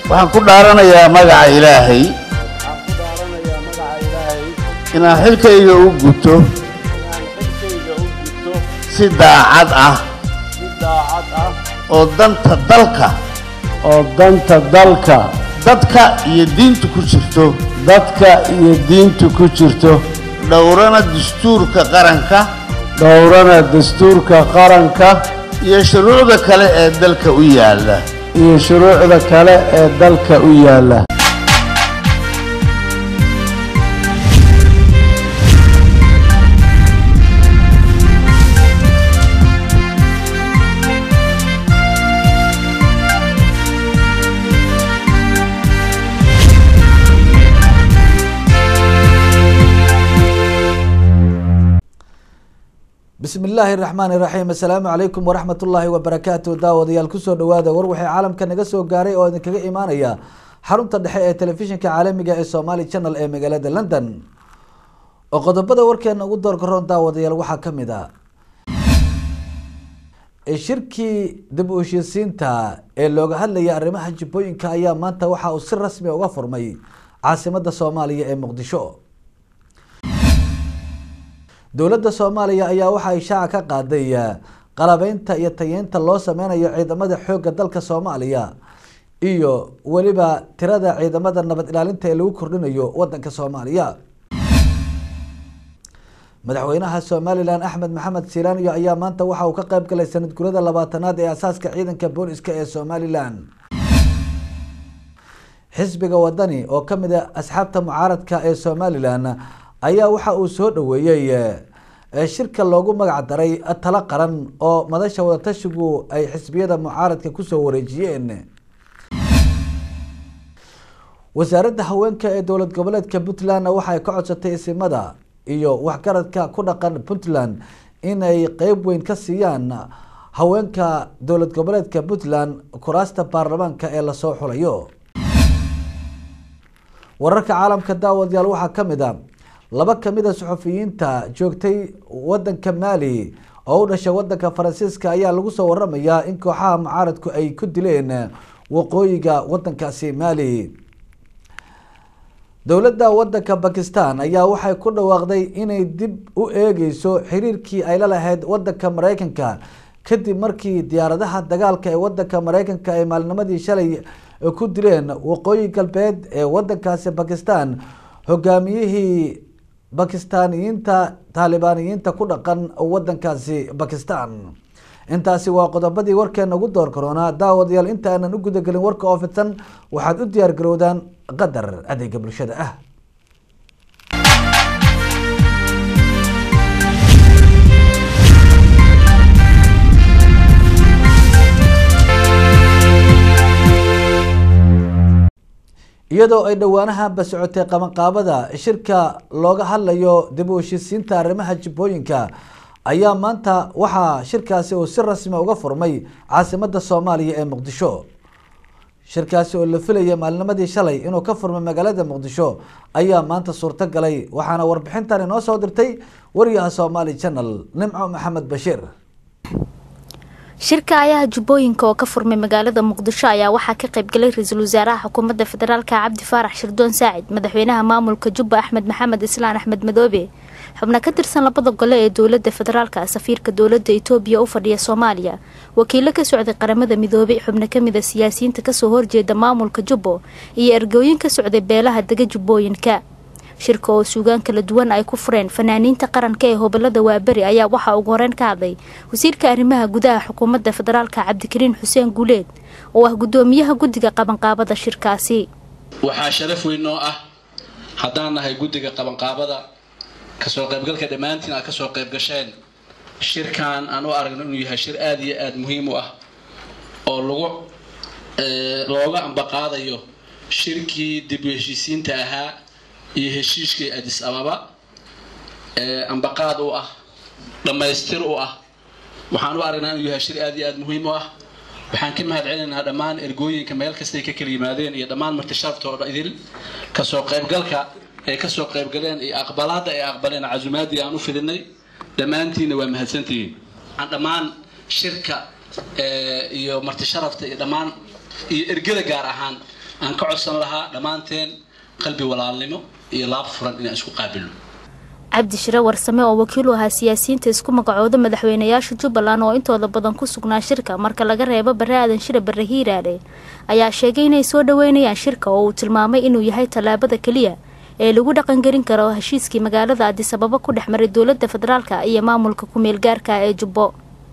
waxaan ku dhaaranayaa magaca ilaahay waxaan ku dhaaranayaa magaca ilaahay inaan xilkayga u guto inaan xilkayga u gudto si daacad ah si daacad ah oo danta dalka oo danta dalka dadka iyo diinta ku jirto dadka iyo diinta ku jirto dhowrana dastuurka qaranka dhowrana dastuurka qaranka iyo shuruucda kale ee dalka u yaalla iyo shuruucda kale ee dalka u yaalla bismi illaahi raxmaani raxiim assalaamu calaykum waraxmat ullaahi wabarakaatu daawadayaal kusoo dhawaada war waxay caalamka naga soo gaaray oo idinkaga imaanaya xarunta dhexe ee telefishinka caalamiga ee somali channel ee magaalada london oo qodobada warkeena ugu doorgaroon daawadayaal waxaa kamid a shirkii dib u heshiisiinta ee looga hadlaya arrimaha jibbooyinka ayaa maanta waxa uu si rasmi uga furmay caasimada soomaaliya ee muqdisho dowladda soomaaliya ayaa waxa ay shaaca ka qaaday qalabeynta iyo tayeynta loo sameynayo ciidamada xoogga dalka soomaaliya iyo weliba tirada ciidamada nabad ilaalinta ee lagu kordhinayo wadanka soomaaliya madaxweynaha somalilan axmed maxamed silaaniyo ayaa maanta waxa uu ka qeyb galay sanad gurada labaatanaad ee asaaska ciidanka booliska ee somalilan xisbiga wadani oo kamid a asxaabta mucaaradka ee somalilan ayaa waxa uu soo dhaweeyey shirka loogu magac daray talo qaran oo madasha wadatashigu ay xisbiyada mucaaradka kusoo wareejiyeen wasaaradda haweenka ee dowlad goboleedka puntland waxaay ka codsatay isimada iyo waxgaradka ku dhaqan puntland inay qeyb weyn ka siiyaan haweenka dowlad goboleedka puntland kuraasta baarlamaanka ee lasoo xulayo wararka caalamka daawadayaal waxaa kamid a laba kamid a suxufiyiinta joogtay wadanka mali oo u dhashay wadanka faransiiska ayaa lagu soo waramayaa in kooxaha mucaaradku ay ku dileen waqooyiga wadankaasi mali dowladda wadanka bakistan ayaa waxay ku dhawaaqday inay dib u eegeyso xiriirkii ay la lahayd wadanka mareykanka kadib markii diyaaradaha dagaalka ee wadanka mareykanka ay maalinimadii shalay ku dileen waqooyi galbeed ee wadankaasi bakistan hogaamiyihii bakistaaniyiinta taalibaaniyiinta ku dhaqan wadankaasi bakistan intaasi waa qodobadii warkeena ugu door karoonaa daawadayaal inta aanan u gudagelin warka oo fidsan waxaad u diyaar garowdaan qadar adeega bulshada ah iyadoo ay dhowaanahanba socotay qabanqaabada shirka looga hadlayo dib u heshiisiinta arrimaha jibbooyinka ayaa maanta waxaa shirkaasi uu si rasmi uga furmay caasimada soomaaliya ee muqdisho shirkaasi oo la filaya maalinimadii shalay inuu ka furmay magaalada muqdisho ayaa maanta suurto galay waxaana warbixintan inoo soo dirtay wariyaha somaali channel nimco maxamed bashiir shirka ayaha jubbooyinka oo ka furmay magaalada muqdisho ayaa waxaa ka qaybgalay ra-iisul wasaaraha xukuumadda federaalka cabdi faarax shirdoon saacid madaxweynaha maamulka jubba axmed maxamed islaan axmed madoobe xubna ka tirsan labada gole ee dowladda federaalka safiirka dowladda itoobiya u fadhiya soomaaliya wakiilo ka socday qaramada midoobay xubno kamid a siyaasiyiinta kasoo horjeeda maamulka jubbo iyo ergooyin ka socday beelaha dega jubbooyinka shirka oo suugaan kala duwan ay ku fureen fanaaniinta qaranka ee hobolada waaberi ayaa waxaa ugu horeyn ka hadlay wasiirka arrimaha gudaha xukuumadda federaalka cabdikariin xuseen guuleed oo ah guddoomiyaha guddiga qabanqaabada shirkaasi waxaa sharaf weyn noo ah haddaan nahay guddiga qabanqaabada kasoo qaybgalka dhammaantiin aad kasoo qayb gasheen shirkan aan u aragno inuu yahay shir aada iyo aada muhiim u ah oo lagu looga ambaqaadayo shirkii dib u heshiisiinta ahaa iyo heshiiskii adis ababa ee ambaqaad u ah dhammaystir u ah waxaan u aragnaa inuu yahay shir aada iyo aada muhiim u ah waxaan ka mahad celinaynaa dhammaan ergooyinka meel kastay ka kala yimaadeen iyo dhammaan martishaafta oo idil kasoo qaybgalka ay kasoo qaybgaleen iyo aqbalaadda ay aqbaleen casumaadii aan u fidinay dhammaantiinna waa mahadsantihiin aan dhammaan shirka iyo martisharafta iyo dhammaan iyo ergada gaar ahaan aan ka codsan lahaa dhammaanteen qalbi walaalnimo iyo laab furan inaan isku qaabilno cabdi shire warsame oo wakiil u ahaa siyaasiyiinta isku magacooda madaxweynayaasha jubbaland oo intooda badan ku sugnaa shirka marka laga reebo bare aadan shire bare hiiraale ayaa sheegay inay soo dhaweynayaan shirka oo uu tilmaamay inuu yahay tallaabada keliya ee lagu dhaqangelin karo heshiiskii magaalada adisababo ku dhex maray dowladda federaalka iyo maamulka ku-meel gaarka ee jubbo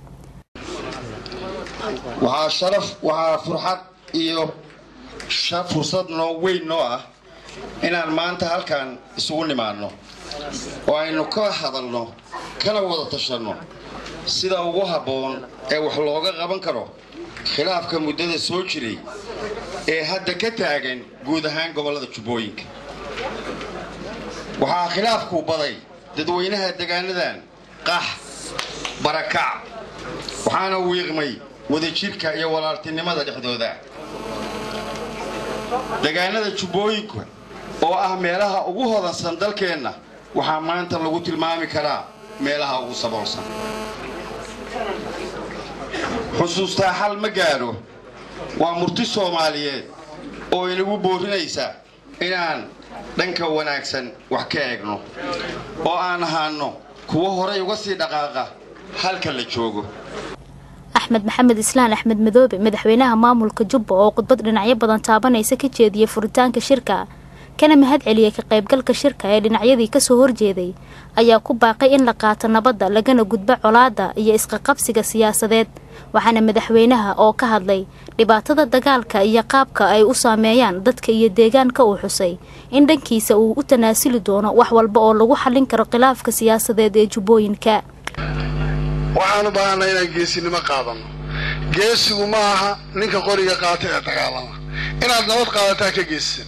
waxaa sharaf waxaa furxad iyo fursad noo weyn noo ah inaan maanta halkan isugu nimaadno oo aynu ka hadalno kana wada tashanno sida ugu habboon ee wax looga qaban karo khilaafka muddada soo jiray ee hadda ka taagan guud ahaan gobollada jubbooyinka waxaa khilaafku baday dadweynaha degaanadan qax barakac waxaana wiiqmay wadajirka iyo walaaltinimada dhexdooda degaanada jubbooyinka oo ah meelaha ugu hodansan dalkeenna waxaa maanta lagu tilmaami karaa meelaha ugu saboolsan xusuustaa xal ma gaadho waa murti soomaaliyeed oo inagu boorinaysa inaan dhanka wanaagsan wax ka eegno oo aan ahaanno kuwo horay uga sii dhaqaaqa halka la joogo axmed maxamed islaan axmed madoobe madaxweynaha maamulka jubba oo khudbad dhinacyo badan taabanaysa ka jeediyay furitaanka shirka kana mahad celiyay ka qaybgalka shirka ee dhinacyadii kasoo horjeeday ayaa ku baaqay in la qaato nabadda lagana gudbo colaadda iyo isqaqabsiga siyaasadeed waxaana madaxweynaha oo ka hadlay dhibaatada dagaalka iyo qaabka ay u saameeyaan dadka iyo deegaanka uu xusay in dhankiisa uu u tanaasuli doono wax walba oo lagu xallin karo khilaafka siyaasadeed ee jubbooyinka waxaan u baahanaa inaan geesinimo qaadano geesigu ma aha ninka qoriga qaata ee dagaalama inaad nabad qaadataa ka geesisan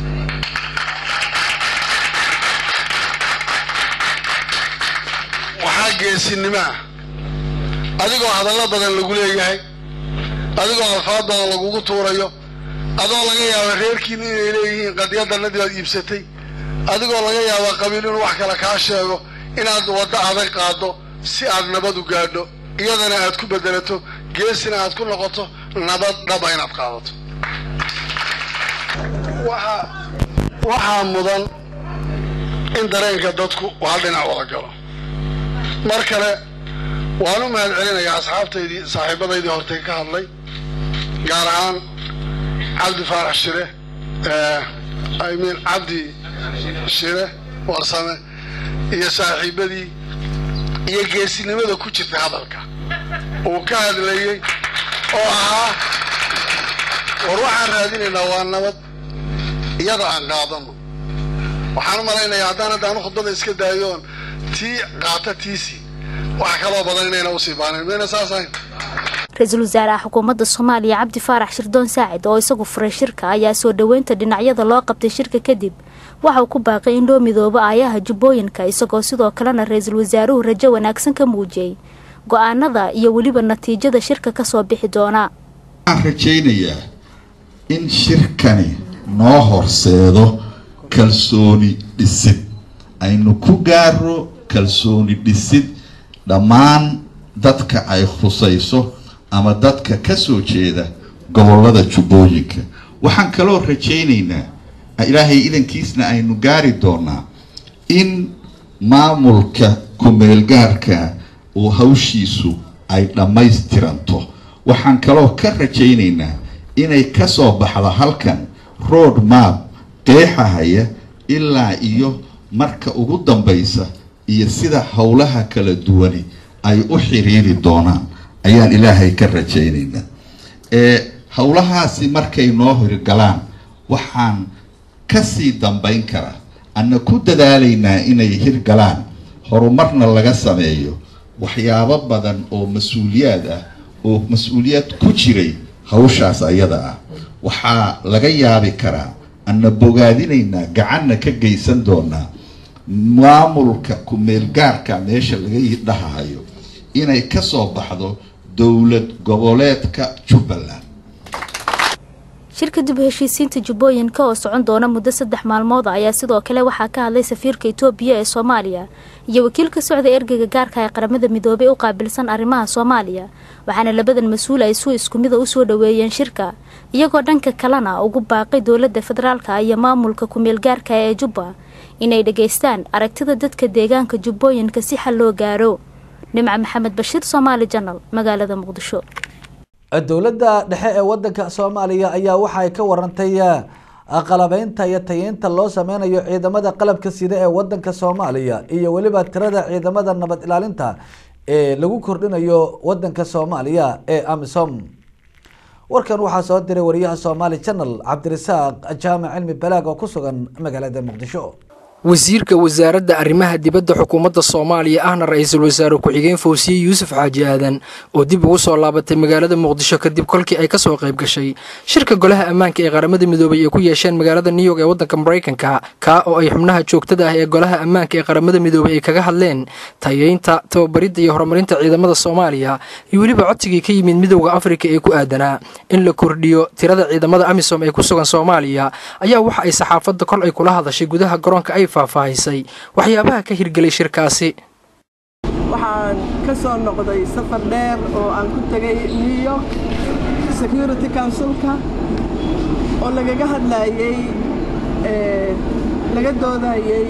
waxaa geesinimaa adigoo hadallo badan lagu leeyahay adigoo alfaad badan lagugu tuurayo adoo laga yaaba reerkiina inay leeyihiin qadiyadannadii aad iibsatay adigoo laga yaaba qabiil inuu wax kale kaa sheego inaad waddo adag qaaddo si aad nabad u gaadho iyadana aad ku bedelato geesina aad ku noqoto nabad dhaba inaad qaadato waxaa mudan in dareenka dadku uu hal dhinac wada galo mar kale waan u mahad celinayaa asxaabtaydii saaxiibadaydii hortay ka hadlay gaar ahaan cabdi faarax shire i mean cabdi shire warsame iyo saaxiibadii iyo geesinimada ku jirta hadalka uu ka hadlayey oo ahaa war waxaan raadinaynaa waa nabad iyada aan qaadano waxaan u malaynayaa haddaan hadda anu khudbada iska daayoon tii qaata tiisi wax kaloo badan inayna usii baanin mayna saas ahayn ra-iisul wasaaraha xukuumadda soomaaliya cabdi faarax shirdoon saacid oo isagu furay shirka ayaa soo dhoweynta dhinacyada loo qabtay shirka kadib waxauu ku baaqay in loo midoobo aayaha jubbooyinka isagoo sidoo kalena ra-iisul wasaaruhu rajo wanaagsan ka muujiyey go-aanada iyo weliba natiijada shirka kasoo bixi doona waxaan rajaynayaa in shirkani noo horseedo kalsooni dhisid aynu ku gaaro kalsooni dhisid dhammaan dadka ay khusayso ama dadka ka soo jeeda gobollada jubbooyinka waxaan kaloo rajaynaynaa ilaahay idankiisna aynu gaari doonaa in maamulka ku-meelgaarka uu hawshiisu ay dhammaystiranto waxaan kaloo ka rajaynaynaa inay ka soo baxdo halkan road map qeexahaya ilaa iyo marka ugu dambaysa iyo sida howlaha kala duwani ay u xiriiri doonaan ayaan ilaahay ka rajaynaynaa ee howlahaasi markay noo hirgalaan waxaan kasii dambayn karaa anna ku dadaalaynaa inay hirgalaan horumarna laga sameeyo waxyaabo badan oo mas-uuliyaad ah oo mas-uuliyad ku jiray hawshaas ayada ah waxaa laga yaabi karaa anna bogaadinaynaa gacanna ka geysan doonaa maamulka ku-meelgaarka meesha laga dhahayo inay kasoo baxdo dowlad goboleedka jubbaland shirka dib u heshiisiinta jubbooyinka oo socon doona muddo saddex maalmood ah ayaa sidoo kale waxaa ka hadlay safiirka itoobiya ee soomaaliya iyo wakiilka socda ergeyga gaarka ee qaramada midoobay u qaabilsan arrimaha soomaaliya waxaana labadan mas-uul ay si isku mida usoo dhaweeyeen shirka iyagoo dhanka kalena ugu baaqay dowladda federaalka iyo maamulka kumeel gaarka ee jubba inay dhageystaan aragtida dadka deegaanka jubbooyinka si xal loo gaaro nimca maxamed bashiir soomaali janal magaalada muqdisho dowladda dhexe ee wadanka soomaaliya ayaa waxay ka warantay qalabeynta iyo tayeynta loo sameynayo ciidamada qalabka sida ee wadanka soomaaliya iyo weliba tirada ciidamada nabad ilaalinta ee lagu kordhinayo wadanka soomaaliya ee amisom warkan waxaa soo diray wariyaha somaali channel cabdirasaaq jaamac cilmi balaag oo ku sugan magaalada muqdisho wasiirka wasaaradda arrimaha dibadda xukuumadda soomaaliya ahna ra-iisul wasaare ku-xigeen fawsiye yuusuf xaaji aadan oo dib ugu soo laabatay magaalada muqdisho kadib kolkii ay kasoo qayb gashay shirka golaha ammaanka ee qaramada midoobay ay ku yeesheen magaalada new york ee waddanka maraykanka kaa oo ay xubnaha joogtada ah ee golaha ammaanka ee qaramada midoobay ay kaga hadleen tayeynta tababaridda iyo horumarinta ciidamada soomaaliya iyo weliba codsigii ka yimid midowda afrika ee ku aadanaa in la kordhiyo tirada ciidamada amisom ee ku sugan soomaaliya ayaa waxa ay saxaafadda kol ay kula hadashay gudaha garoonka ay faahfaahisay waxyaabaha ka hirgelay shirkaasi waxaan ka soo noqday safar dheer oo aan ku tegay new york security councilka oo lagaga hadlayey laga doodayey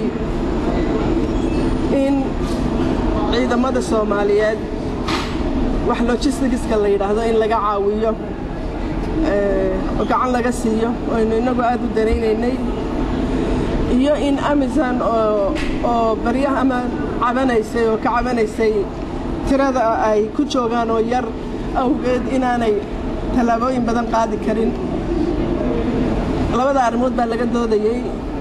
in ciidamada soomaaliyeed wax logistigiska la yidhaahdo in laga caawiyo oo gacan laga siiyo aynu innagu aad u daraynaynay iyo in amazon oo baryaha ama cabanaysay oo ka cabanaysay tirada ay ku joogaan oo yar awgeed inaanay tallaabooyin badan qaadi karin labada arrimood baa laga doodayey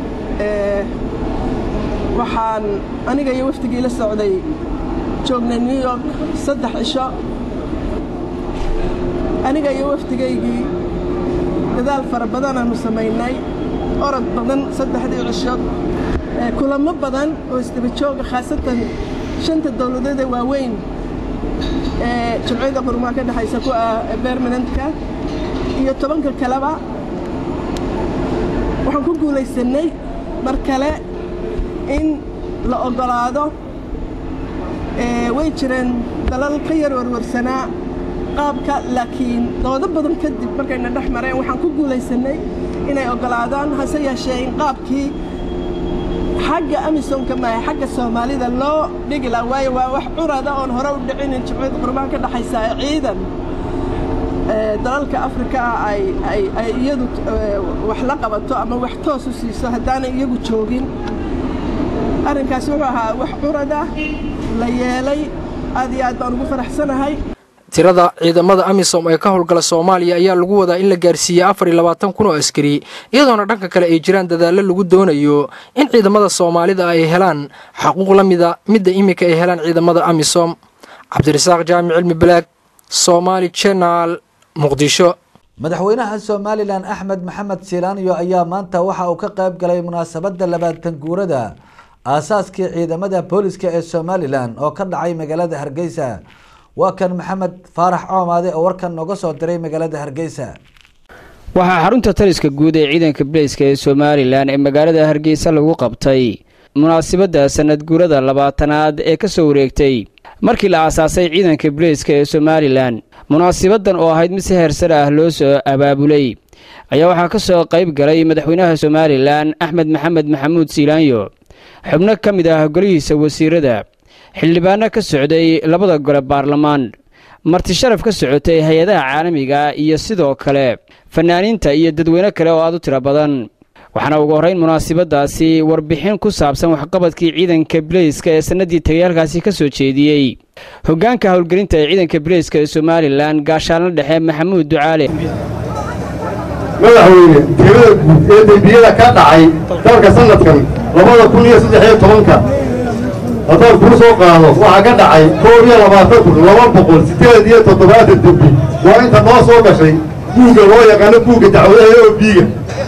waxaan aniga iyo wafdigii la socday joognay new york saddex cisho aniga iyo wafdigaygii dadaal fara badanaanu samaynay orod badan saddexdii cishood kulamo badan oo isdaba jooga khaasatan shanta dowladeeda waaweyn ee jumciyadda qurumaa ka dhexaysa ku ah bermanentka iyo tobanka kaleba waxaan ku guulaysanay mar kale in la oggolaado way jireen dalal ka yar warwarsanaa qaabka laakiin doodo badan kadib markayna dhex mareen waxaan ku guulaysanay inay oggolaadaan hase yeeshee in qaabkii xagga amisomka maaha xagga soomaalida loo dhigi laha waayo waa wax curada oon hore u dhicinin jimciyadda qurbaha ka dhexaysa ee ciidan dalalka afrika ah ay ay ay iyadu wax la qabato ama wax toos u siiso haddaanay iyagu joogin arrinkaasi wuxuu ahaa wax curada la yeelay aad iyo aad baan ugu faraxsanahay tirada ciidamada amisom ee ka howlgala soomaaliya ayaa lagu wadaa in la gaarsiiyey afar iyo labaatan kun oo askari iyadoona dhanka kale ay jiraan dadaallo lagu doonayo in ciidamada soomaalida ay helaan xaquuq la mida midda iminka ay helaan ciidamada amisom cabdirasaaq jaamic cilmi balaag somaali jenal muqdisho madaxweynaha somalilan axmed maxamed silaaniyo ayaa maanta waxa uu ka qayb galay munaasabadda labaatan guurada aasaaskii ciidamada booliska ee somalilan oo ka dhacay magaalada hargeysa waa kan maxamed faarax coomaade oo warkan nooga soo diray magaalada hargeysa waxaa xarunta taliska guud ee ciidanka bileyska ee somalilan ee magaalada hargeysa lagu qabtay munaasabadda sanad guurada labaatanaad ee ka soo wareegtay markii la aasaasay ciidanka bileyska ee somalilan munaasibadan oo ahayd mid si heersar ah loo soo abaabulay ayaa waxaa ka soo qayb galay madaxweynaha somalilan axmed maxamed maxamuud siilaanyo xubno ka mid ah golihiisa wasiirada xildhibaano ka socday labada gole baarlamaan marti sharaf ka socotay hay-adaha caalamiga iyo sidoo kale fanaaniinta iyo dadweyne kale oo aad u tiro badan waxaana ugu horrayn munaasabadaasi warbixin ku saabsan waxqabadkii ciidanka bileyska ee sannaddii tagayaalkaasi ka soo jeediyey hoggaanka howlgelinta ee ciidanka bileyska ee somalilan gaashaalna dhexe maxamuud ducaale madaxweyne tirada guud ee dembiyada ka dhacay dalka sanadkan labada kun iyo saddex iyo tobanka haddaan kuu soo qaado waxaa ka dhacay koob iyo labaatan kun laba boqol siddeed iyo toddobaatan dembi waa inta noo soo gashay buugga loo yaqaano buugga dacwadaha oo biiga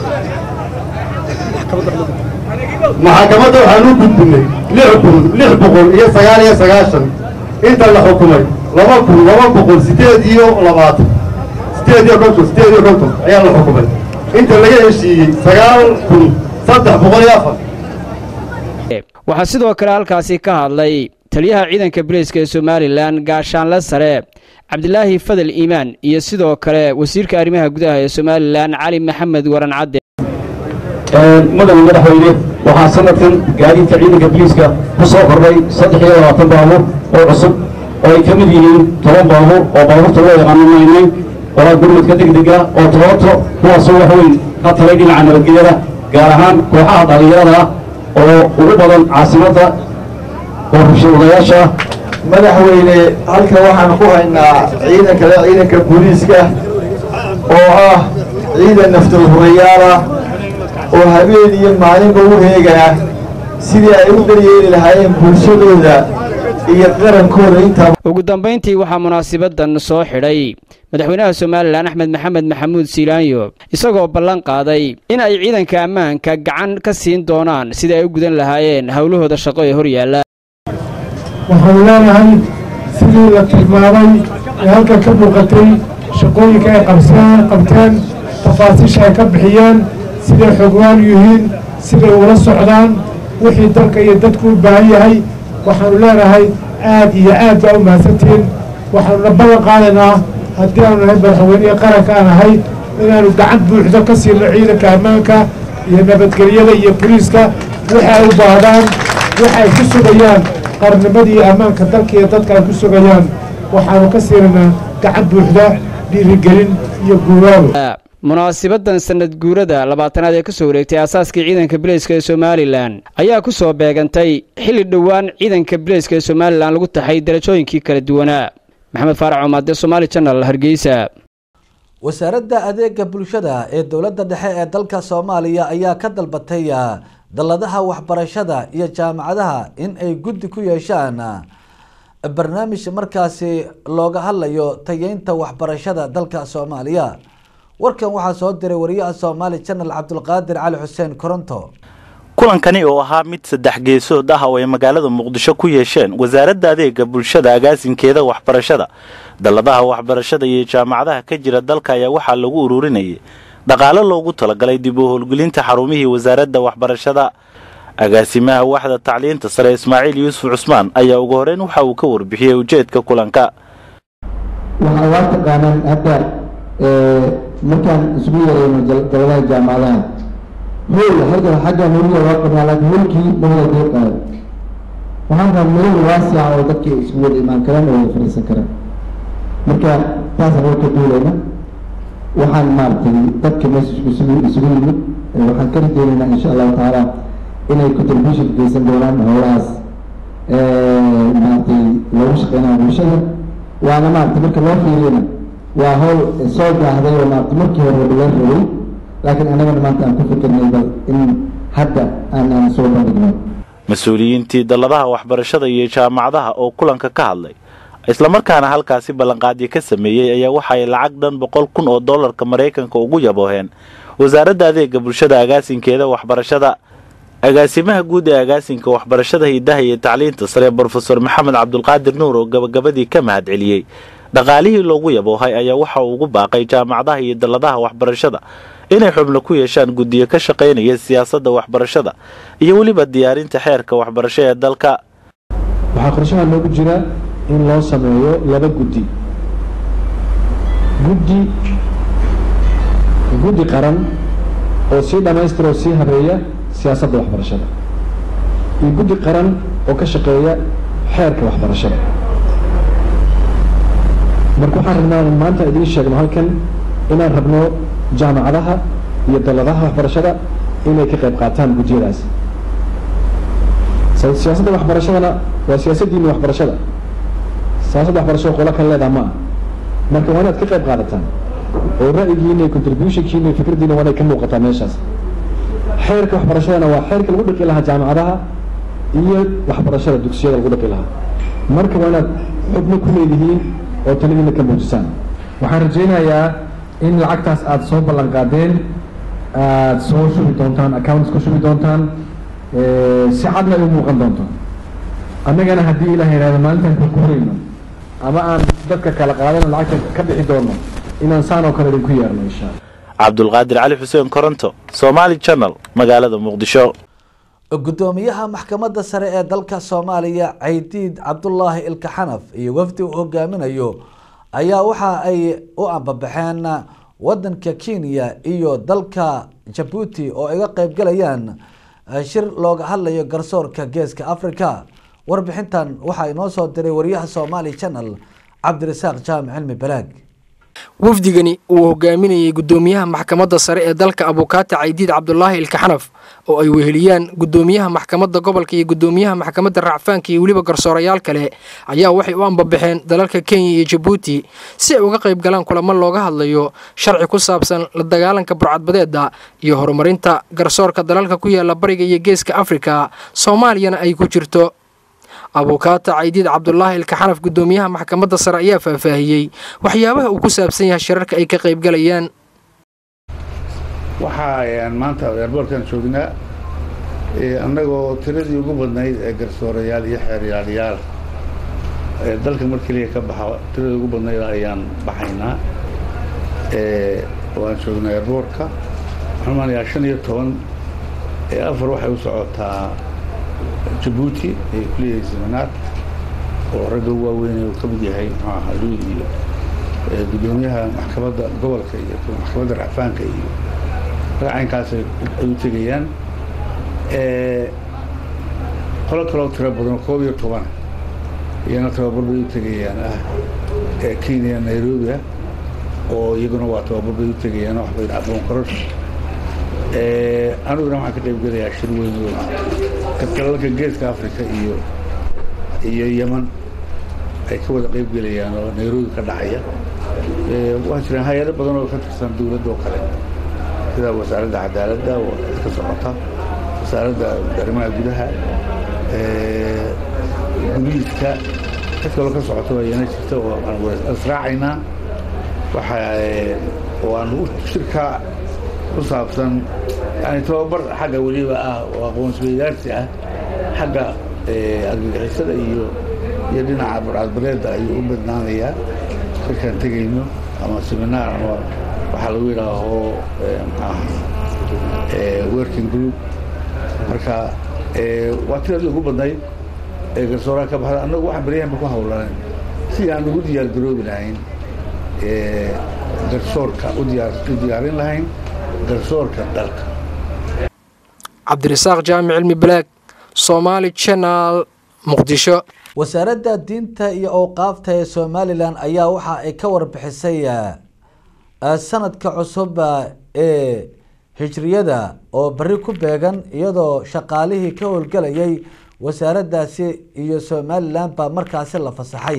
maxakamadda waxaan u gudbinay lix kun lix boqol iyo sagaal iyo sagaashan inta la xukumay laba kun laba boqol siddeed iyo labaatan siddeed iyo konton siddeed iyo konton ayaa la xukumay inta laga heshiiyey sagaal kun saddex boqol iyo afar waxaa sidoo kale halkaasi ka hadlay taliyaha ciidanka booliiska ee somalilan gaashaanle sare cabdilaahi fadal iimaan iyo sidoo kale wasiirka arrimaha gudaha ee somalilan cali maxamed waran cadde madaxa madaxweyne waxaa sanadkan gaadiidka ciidanka booliiska ku soo kordhay saddex iyo labaatan baabuur oo cusub oo ay ka mid yihiin toban baabuur oo baabuurta loo yaqaano maynay qoraa gurmadka degdega oo tobooto kuwaasoo wax weyn ka talay dhinaca nabadgelyada gaar ahaan kooxaha dhallinyarada ah oo ugu badan caasimadda oo rabshadayaasha madaxweyne halkan waxaan ku haynaa ciidanka ciidanka booliiska oo ah ciidan naftood hurayaal ah oo habeen iyo maalinba u heegana sidii ay u daryeeli lahaayeen bulshadooda iyo qarankooda intaa ugu dambayntii waxaa munaasibadan soo xidhay madaxweynaha somalilan axmed maxamed maxamuud siilaanyo isagoo ballan qaaday in ay ciidanka ammaanka gacan ka siin doonaan sidii ay u gudan lahaayeen howlahooda shaqo ee hor yaalla waxaan leenahay sidii la tilmaamay ee halkan ka muuqatay shaqooyinka ay qabsaan qabteen tafaasiisha ay ka bixiyeen siday xogwaan yihiin siday ula socdaan wixii dalka iyo dadku u baahan yahay waxaanu leenahay aad iyo aad baa u mahadsantihiin waxaanuna ballan qaadaynaa haddii aanu nahay madaxweynihii qaranka aan ahay inaanu gacan buuxdo ka siino ciidanka ammaanka iyo nabadgelyada iyo boliiska waxa ay u baahdaan waxa ay ku sugayaan qarnimadii ammaanka dalka iyo dadka ay ku sugayaan waxaanu ka siinaynaa gacan buuxda dhiirigelin iyo guubaabo munaasibadan sanad guurada labaatanaad ee ka soo wareegtay aasaaskii ciidanka bileyska ee somalilan ayaa ku soo beegantay xilli dhowaan ciidanka bileyska ee somalilan lagu taxay darajooyinkii kala duwanaa maxamed faarac omaade somaali janal hargeysa wasaaradda adeega bulshada ee dowladda dhexe ee dalka soomaaliya ayaa ka dalbatay dalladaha waxbarashada iyo jaamacadaha in ay guddi ku yeeshaan barnaamij markaasi looga hadlayo tayeynta waxbarashada dalka soomaaliya warkan waxaa soo diray wariyaha soomaali janal cabdulqaadir cali xuseen koronto kulankani oo ahaa mid saddex geesood ah oo ay magaalada muqdisho ku yeesheen wasaaradda adeega bulshada agaasinkeeda waxbarashada dalladaha waxbarashada iyo jaamacadaha ka jira dalka ayaa waxaa lagu ururinayay dhaqaalo loogu talagalay dib u howlgelinta xarumihii wasaaradda waxbarashada agaasimaha waxda tacliinta sare ismaaciil yuusuf cusmaan ayaa ugu horeyn waxa uu ka warbixiyey ujeedka kulanka waxaa waa taqaanaan hadda markaan isugu yeerayno daladaha jaamacadaha hool halkan xagga holiya waa qabnaa laakiin holkii mawada dee qaado waxaan rabaa meel waasica oo dadka isugu wada imaan karaan oo wada fadhiisan karaan marka taasaan warka duulayna waxaan maaragtay dadka meesha isugu isugu yimid waxaan ka rajeynaynaa insha allahu tacaala inay contribution geysan doonaan howlahaas maaragtay loogu shaqeynaya bulshada waana maaragtay marka loo fiiriyana waa hawl soo gaahday oo maaragtay markii hore laga rabay laakiin annagana maanta aan ku fikirnay bal in hadda aan aan soo bandhigno mas-uuliyiintii dalladaha waxbarashada iyo jaamacadaha oo kulanka ka hadlay islamarkaana halkaasi ballanqaadyo ka sameeyey ayaa waxa ay lacag dhan boqol kun oo dollarka maraykanka ugu yabooheen wasaaradda adeega bulshada agaasinkeeda waxbarashada agaasimaha guud ee agaasinka waxbarashada hidaha iyo tacliinta sare brofesor maxamed cabdulqaadir nuur oo gabagabadii ka mahad celiyey dhaqaalihii loogu yaboohay ayaa waxa uu ugu baaqay jaamacadaha iyo dalladaha waxbarashada inay xubno ku yeeshaan guddiyo ka shaqaynaya siyaasadda waxbarashada iyo weliba diyaarinta xeerka waxbarasho ee dalka waxaa qorshaha noogu jira in loo sameeyo laba guddi guddi guddi qaran oo sii dhammaystira oo sii habeeya siyaasadda waxbarashada iyo guddi qaran oo ka shaqeeya xeerka waxbarashada marka waxaan rabnaa in maanta idiin sheegno halkan inaan rabno jaamacadaha iyo dalladaha waxbarashada inay ka qayb qaataan guddiyadaas siyaasadda waxbarashadana waa siyaasaddiini waxbarashada siyaasadda waxbarashada qola kan leedaha ma ah marka waa inaad ka qayb qaadataan oo ra'yigiina iyo contributionkiina iyo fikraddiina waa inay ka muuqataa meeshaas xeerka waxbarashadana waa xeerka lagu dhaqi lahaa jaamacadaha iyo waxbarashada dugsiyada lagu dhaqi lahaa marka waa inaad xubno ku leedihiin oo taladiina ka muujisaan waxaan rajaynayaa in lacagtaas aada soo ballan qaadeen aada soo shubi doontaan accounts ku shubi doontaan si cadna ay u muuqan doonto annagana haddii ilaah yidhahdo maalintaan ku kurayno ama aan dadka kala qaadano lacagta ka bixi doono inaan saan oo kale idinku yeerno insha alla cabdulqaadir cali xuseen koronto somaali channel magaalada muqdisho gudoomiyaha maxkamadda sare ee dalka soomaaliya caydiid cabdulaahi ilka xanaf iyo wafdi uu hogaaminayo ayaa waxa ay u ambabaxeen wadanka kenya iyo dalka jabuuti oo ay ga qeybgalayaan shir looga hadlayo garsoorka geeska africa warbixintan waxaa inoo soo diray wariyaha somaali channel cabdirasaaq jaamic cilmi balaag wafdigani uu hogaaminayay gudoomiyaha maxkamadda sare ee dalka abukaata caydiid cabdulaahi ilkaxanaf oo ay weheliyaan gudoomiyaha maxkamadda gobolka iyo gudoomiyaha maxkamadda racfaanka iyo weliba garsoorayaal kale ayaa waxay u ambabaxeen dalalka kenya iyo jabuuti si ay uga qayb galaan kulamo looga hadlayo sharci ku saabsan la dagaalanka burcadbadeeda iyo horumarinta garsoorka dalalka ku yaala bariga iyo geeska afrika soomaaliyana ay ku jirto abukaata caydiid cabdulaahi ilkaxanaf gudoomiyaha maxkamadda sare ayaa faahfaahiyey waxyaabaha uu ku saabsan yahay shirarka ay ka qaybgalayaan waxaa maanta eerboorkan joognaa annagoo tiradii ugu badnayd ee garsoorayaal iyo xeeryaalayaal ee dalka mar keliya ka baxa tiradii ugu badnayd ayaan baxaynaa waan joognaa eerboorka waxaan maanayaa shan iyo toban ee afar waxay u socotaa jabuuti ay ku leeyahay seminaar oo ragga waaweyn uu ka mid yahay muxuu ahaa luud iyo gudoomiyaha maxkamadda gobolka iyo maxkamadda racfaanka iyo ragacaynkaas ay u tegayaan qolo kaloo tiro badan koob iyo toban iyana tababar bay u tegayaan ah kenya nairobi ah oo iyaguna waa tababar bay u tegayaan oo waxbay aqoon korosh aniguna waxaan ka qayb gelayaa shir weyn oo dalalka geeska africa iyo iyo yeman ay ka wada qayb gelayaan oo nairobi ka dhacaya waxaa jiraan hay-ado badan oo ka tirsan dowladda oo kale sida wasaaradda cadaaladda oo ka socota wasaaradda arrimaha gudaha guliiska cid kaloo ka socota waa iyana jirta oo aan israacaynaa waxa oo aan shirka ku saabsan yani tababar xagga weliba ah oo aqoonsweydaarsi ah xagga argagixisada iyo iyo dhinaca burcadbareedda ayuu u badnaanayaa shirkaan tegayno ama seminaar ama waxaa lagu yidhaaho maxaaha working group marka waa tiradii ugu badnayd ee garsooraha ka baxda annagu waxaan baryahanba ku hawlanan si aan ugu diyaar garoobi lahayn garsoorka u diyaarin lahayn garsoorka dalka cabdirasaaq jaamic cilmi balaag somaali channel muqdisho wasaaradda diinta iyo owqaafta ee somalilan ayaa waxa ay ka warbixisay sanadka cusub ee hijriyada oo beri ku beegan iyadoo shaqaalihii ka howlgelayay wasaaraddaasi iyo somalilan baa markaasi la fasaxay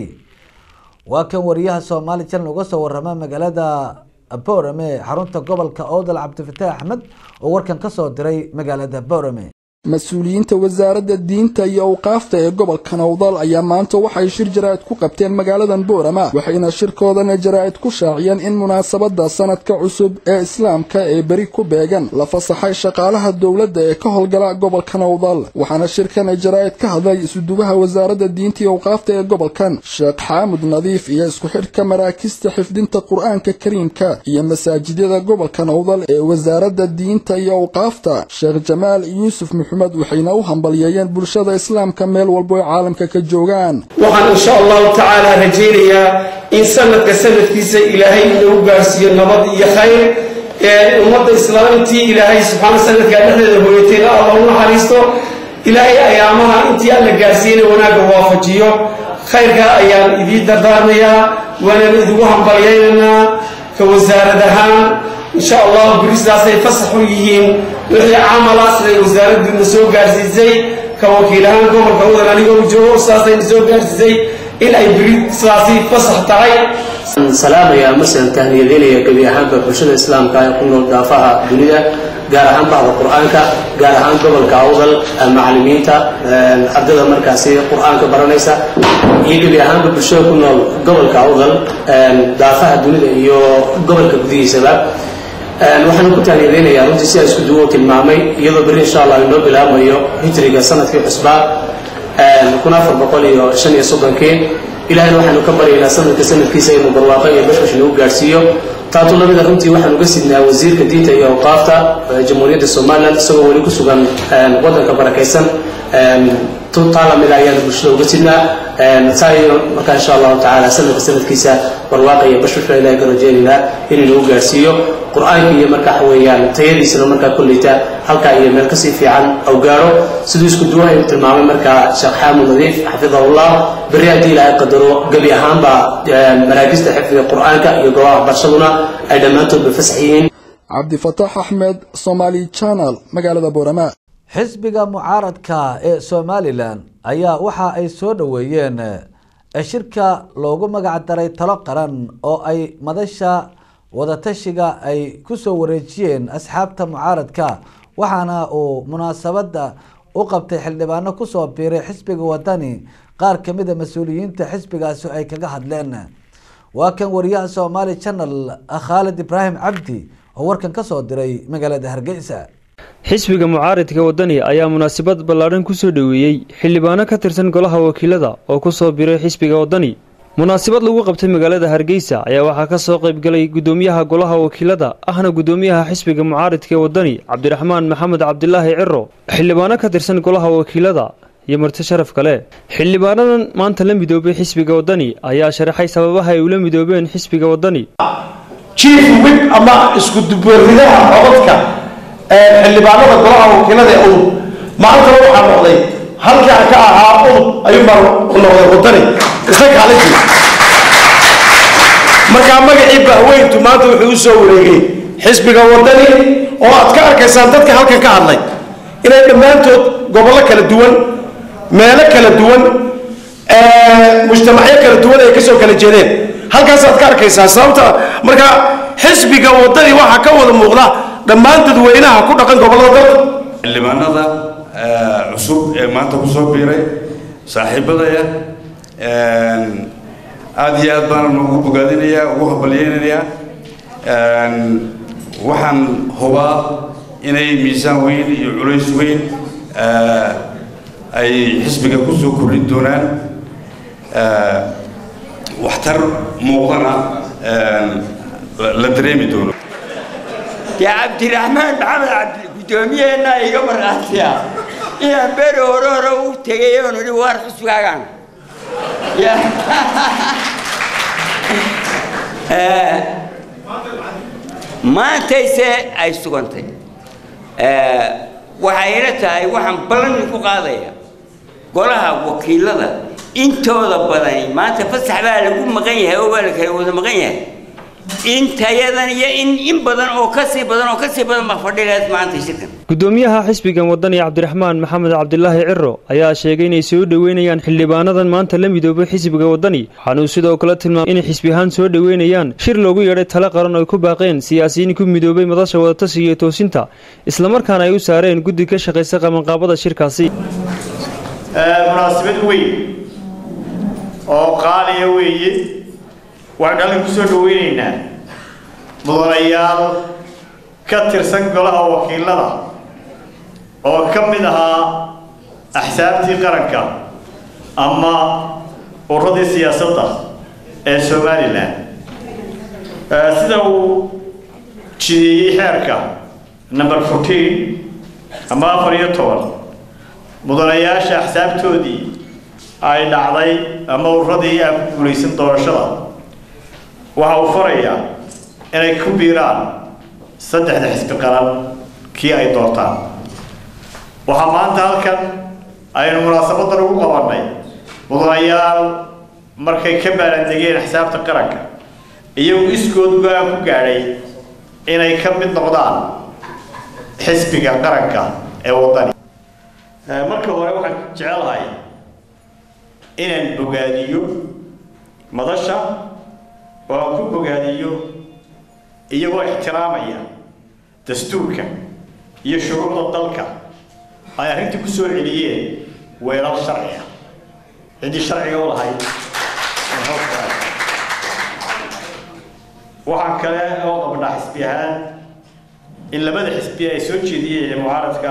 waa kan wariyaha soomaali channel uga soo warama magaalada boorame xarunta gobolka oodal cabdifataax axmed oo warkan ka soo diray magaalada boorame mas-uuliyiinta wasaaradda diinta iyo awqaafta ee gobolka nowdal ayaa maanta waxay shir jaraa'id ku qabteen magaaladan boorama waxayna shirkoodana jaraa'id ku shaaciyeen in munaasabadda sanadka cusub ee islaamka ee beri ku beegan la fasaxay shaqaalaha dowladda ee ka howlgala gobolka nowdal waxaana shirkan jaraa'id ka hadlay isuduwaha wasaaradda diinta iyo awqaafta ee gobolkan sheekh xaamud nadiif iyo isku xidhka maraakista xifdinta qur-aanka kariimka iyo masaajidyada gobolka nowdal ee wasaaradda diinta iyo awqaafta sheekh jamaal yuusuf waxayna u hambalyeeyeen bulshada islaamka meel walbo ay caalamka ka joogaan waxaan insha allahu tacaala rajaynayaa in sanadka sanadkiisa ilaahay inagu gaarsiiyo nabad iyo khayr ummadda islaamtii ilaahay subxaana sanadkaa dhexdeeda hooyatayna alla u naxariisto ilaahay ayaamaha intii alla gaarsiiyana wanaagga waafajiyo khayrkaa ayaan idiin dardaarmayaa waanaan idigu hambalyaynaynaa ka wasaarad ahaan insha allahu beristaasay fasax u yihiin wixii camala siday wasaaraddiina soo gaarsiisay ka wakiil ahaan gobolka wadan anigoo joogo saasayna soo gaarsiisay in ay beri sidaasi fasax tahay salaamaya masalan tahniyadaynaya gebi ahaanba bulshada islaamka ee ku nool daafaha dunida gaar ahaan bacda qur-aanka gaar ahaan gobolka awdal macalimiinta ardada markaasi qur-aanka baranaysa iyo gebi ahaanba bulshada ku nool gobolka awdal daafaha dunida iyo gobolka gudihiisaba waxaanu ku taaniyadaynayaa runtii sidaa isku duwo tilmaamay iyadoo berri insha allah inoo bilaabmayo hijriga sanadkii cusbaa kun afar boqol iyo shan iyo soddonkii ilahayna waxaanu ka baryaynaa sanadka sanadkiisa inuu barwaaqo iyo bashbash nagu gaadhsiiyo taatu lamida runtii waxaan uga sidnaa wasiirka diinta iyo awqaafta jamhuuriyadda somalilan isagoo weli ku sugan waddanka barakaysan taa lamida ayaan bulshada uga sidnaa saa iyo markaa insha allahu tacaala sanadka sanadkiisa barwaaqa iyo bashbashbaa ilahay ka rajeynaynaa inuu nagu gaarsiiyo qur-aanka iyo markaa waxa weeyaan tayadiisana markaa kolleyta halkaa iyo meel kasii fiican au gaaro siduu isku duwaha uu tilmaamay markaa sheekh xaamud nadiif xafidahullah berri haddii ilaahay qadaro gebi ahaanba maraakista xifdiga qur-aanka iyo goobaha waxbarashaduna ay dhammaantoodba fasax yihiin cabdifataax axmed somaali channel magaalada boorama xisbiga mucaaradka ee somalilan ayaa waxa ay soo dhoweeyeen shirka loogu magac daray talo qaran oo ay madasha wadatashiga ay kusoo wareejiyeen asxaabta mucaaradka waxaana uu munaasabada u qabtay xildhibaano kusoo biiray xisbiga wadani qaar kamida mas-uuliyiinta xisbigaasi ay kaga hadleen waa kan wariyaha somaali channel khaalid ibraahim cabdi oo warkan kasoo diray magaalada hargeysa xisbiga mucaaridka wadani ayaa munaasabad ballaadhan kusoo dhoweeyey xildhibaano ka tirsan golaha wakiilada oo kusoo biray xisbiga wadani munaasabad lagu qabtay magaalada hargeysa ayaa waxaa kasoo qaybgalay gudoomiyaha golaha wakiilada ahna gudoomiyaha xisbiga mucaaridka ee wadani cabdiraxmaan maxamed cabdilaahi ciro xildhibaano ka tirsan golaha wakiilada iyo marti sharaf kale xildhibaanadan maanta la midoobay xisbiga wadani ayaa sharaxay sababaha ay ula midoobeen xisbiga wadani chief whip ama isku dubaridaha codadka xildhibaanada golaha wakiilada ee udub maantana waxaa noqday halkaa ka ahaa udub ayuu mar noqday wadani isla kaalintii markaa magacii bahweyntu maanta wuxuu u soo wareegay xisbiga wadani oo aad ka arkaysaan dadka halkan ka hadlay inay dhammaantood gobollo kala duwan meelo kala duwan mujtamacyo kala duwan ay kasoo kala jeedeen halkaasaad ka arkaysaa sababta marka xisbiga wadani waxaa ka wada muuqda dhammaan dadweynaha ku dhaqan gobollada dalka xildhibaanada cusub ee maanta kusoo biiray saaxiibadaya aada iyo aad baan ugu bogaadinayaa ugu habalyeynayaa waxaan hubaa inay miisaan weyn iyo culays weyn ay xisbiga kusoo kordhin doonaan waxtar muuqdana la dareemi doono dee cabdiraxmaan maxamed cabdi gudoomiyaheenna iga markhaatiya inaan beri hore hore u tegay oon idhi waar xusbigaagaan maantayse ay sugantay waxayna tahay waxaan ballan ku qaadaya golaha wakiilada intooda badani maanta fasax baa lagu maqan yahay oo baa la kala wada maqan yahay intayadan iyo in in badan oo kasii badan oo kasii badan baa fadhilayd maanta shirkan gudoomiyaha xisbigan wadani cabdiraxmaan maxamed cabdilaahi ciro ayaa sheegay inay soo dhoweynayaan xildhibaanadan maanta la midoobay xisbiga wadani waxaanuu sidoo kale tilmaamay inay xisbi ahaan soo dhoweynayaan shir loogu yeedhay talo qaran oo ay ku baaqeen siyaasiyiin ku midoobay madasha wadatashiga iyo toosinta islamarkaana ay u saareen guddi ka shaqaysa qabanqaabada shirkaasi munaasabad weyn oo qaaliya weeye waxaan halkan kusoo dhaweynaynaa mudanayaal ka tirsan golaha wakiilada oo ka mid ahaa axsaabtii qaranka ama uradii siyaasadda ee somalilan sida uu jideeyey xeerka number fourteen ama afar iyo toban mudanayaasha axsaabtoodii ay dhacday ama uradii aan ku guulaysan doorashada waxa uu farayaa inay ku biiraan saddexda xisbi qaran kii ay doortaan waxaa maanta halkan aynu munaasabadan ugu qabannay mudanayaal markay ka baarandegeen xisaabta qaranka iyagu iskood go-aan ku gaadhay inay ka mid noqdaan xisbiga qaranka ee waddani marka hore waxaan jecelahay inaan bogaadiyo madasha oo aan ku bogaadiyo iyagoo ixtiraamaya dastuurka iyo shuruucda dalka ay arrintii ku soo celiyeen weelal sharci ah ciddii sharciga u lahayd waxaan kale oo qabnaa xisbi ahaan in labada xisbi ay soo jeediyeen ee mucaaradka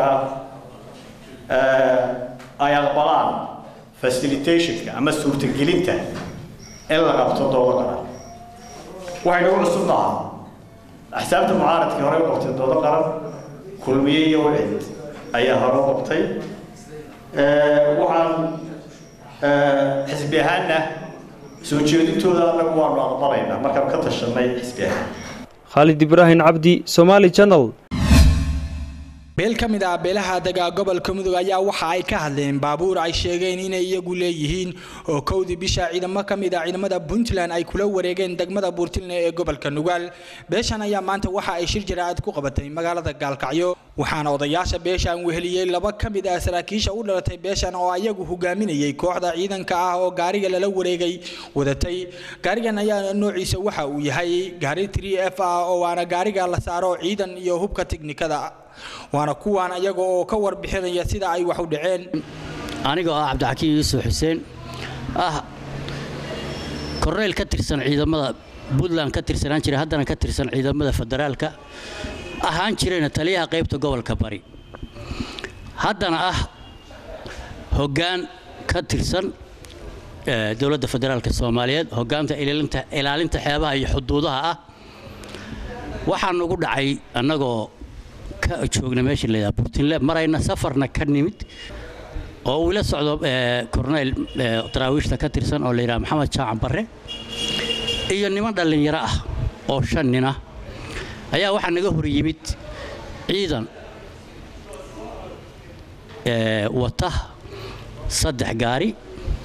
ah ay aqbalaan facilitationka ama suurtagelinta in la qabto doodo qaran waxay nagu cusub nahaa axsaabta mucaaradkii hore u qabtay doodo qaran kulmiye iyo wicid ayaa hore u qabtay waxaan xisbi ahaanna soo jeedintooda anagu waanu aqbalaynaa markaan ka tashanay xisbi ahaan khaalid ibraahim cabdi somaali channel beel ka mid ah beelaha degaa gobolka mudug ayaa waxa ay ka hadleen baabuur ay sheegeen inay iyagu leeyihiin oo kowdii bisha ciidamo ka mid ah ciidamada puntland ay kula wareegeen degmada buurtilne ee gobolka nugaal beeshan ayaa maanta waxa ay shir jaraacad ku qabatay magaalada gaalkacyo waxaana odayaasha beeshan weheliyey laba ka mid ah saraakiisha u dhalatay beeshan oo ayagu hogaaminayay kooxda ciidanka ah oo gaariga lala wareegay wadatay gaarigan ayaa noociisa waxa uu yahay gaari 3 f ah oo waana gaariga la saaro ciidan iyo hubka tiknikada waana kuwaan ayaga oo ka warbixinaya sida ay wax u dhaceen anigoo ah cabdixakiin yuusuf xuseen ah korneyl ka tirsan ciidamada puntland ka tirsanaan jiray haddana ka tirsan ciidamada federaalka ahaan jirayna taliyaha qaybta gobolka bari haddana ah hoggaan ka tirsan dowladda federaalka soomaaliyeed hoggaanta ilaalinta xeebaha iyo xuduudaha ah waxaan ugu dhacay annagoo ka joogna meesha la yidhaha burtinle marayna safarna ka nimid oo uu ila socdo korneyl daraawiishta ka tirsan oo la yidhaha maxamed jaacan barre iyo niman dhallinyaro ah oo shan nin ah ayaa waxaa naga hor yimid ciidan wata saddex gaari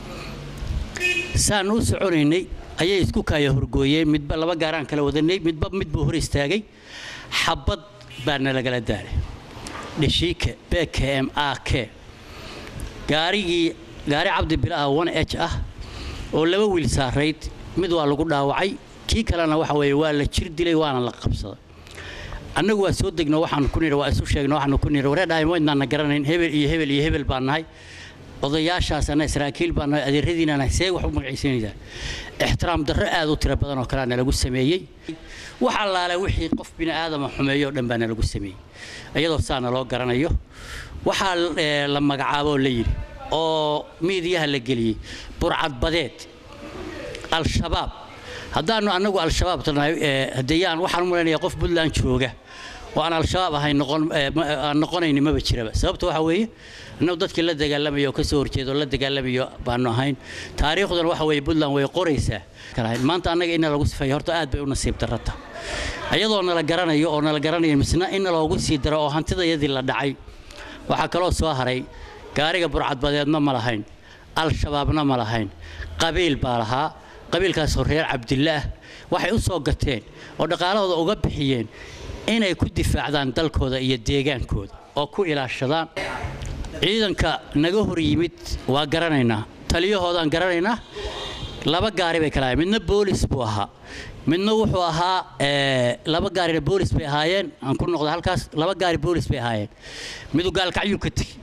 saan u soconaynay ayay isku kaaya horgooyeen midba laba gaaraan kala wadanay midba midbuu hor istaagay xabad baana lagala daalay dheshiike bkm a k gaarigii gaari cabdi bilaah one h ah oo laba wiil saarayd mid waa lagu dhaawacay kii kalena waxa weeye waa la jir dilay waana la qabsaday annagu waa soo degno waxaan ku nidhi waa isu sheegno waxaanu ku nidhi wareedhahay maydnaana garanayn hebel iyo hebel iyo hebel baan nahay odayaashaasana saraakiil baan nahay adeeradiina nahay see wax u magacaysanaysaa ixtiraam darro aad u tiro badan oo kalea nalagu sameeyey wax allaale wixii qof bini aadama xumeeyo o dhan baa nalagu sameeyey iyadoo saana loo garanayo waxaa la magacaaboo la yidhi oo miidiyaha la geliyey burcadbadeed al-shabaab haddaanu annagu al-shabaab tanahay hadeyaan waxaan u malaynayaa qof puntland jooga oo aan al-shabaab ahayn aan noqonayni maba jiraba sababta waxaa weeye annagu dadkii la dagaalamayo oo ka soo horjeeda oo la dagaalamayo baanu ahayn taariikhduna waxa weeye puntland way qoraysaa maanta annaga ina lagu sifeeyo horta aad bay u nasiib darrata ayadoo nala garanayo oo nala garanayo misna in loogu sii daro oo hantidayadii la dhacay waxaa kaloo soo haray gaariga burcadbadeedna ma lahayn al-shabaabna ma lahayn qabiil baa lahaa qabiilkaasoo reer cabdille ah waxay u soo gateen oo dhaqaalahooda uga bixiyeen inay ku difaacdaan dalkooda iyo deegaankooda oo ku ilaashadaan ciidanka naga hor yimid waa garanaynaa taliyahoodaan garanaynaa laba gaari bay kala midna boolis buu ahaa midna wuxuu ahaa laba gaarina boolis bay ahaayeen aan ku noqda halkaas laba gaari boolis bay ahaayeen midu gaalkacyuu ka tegey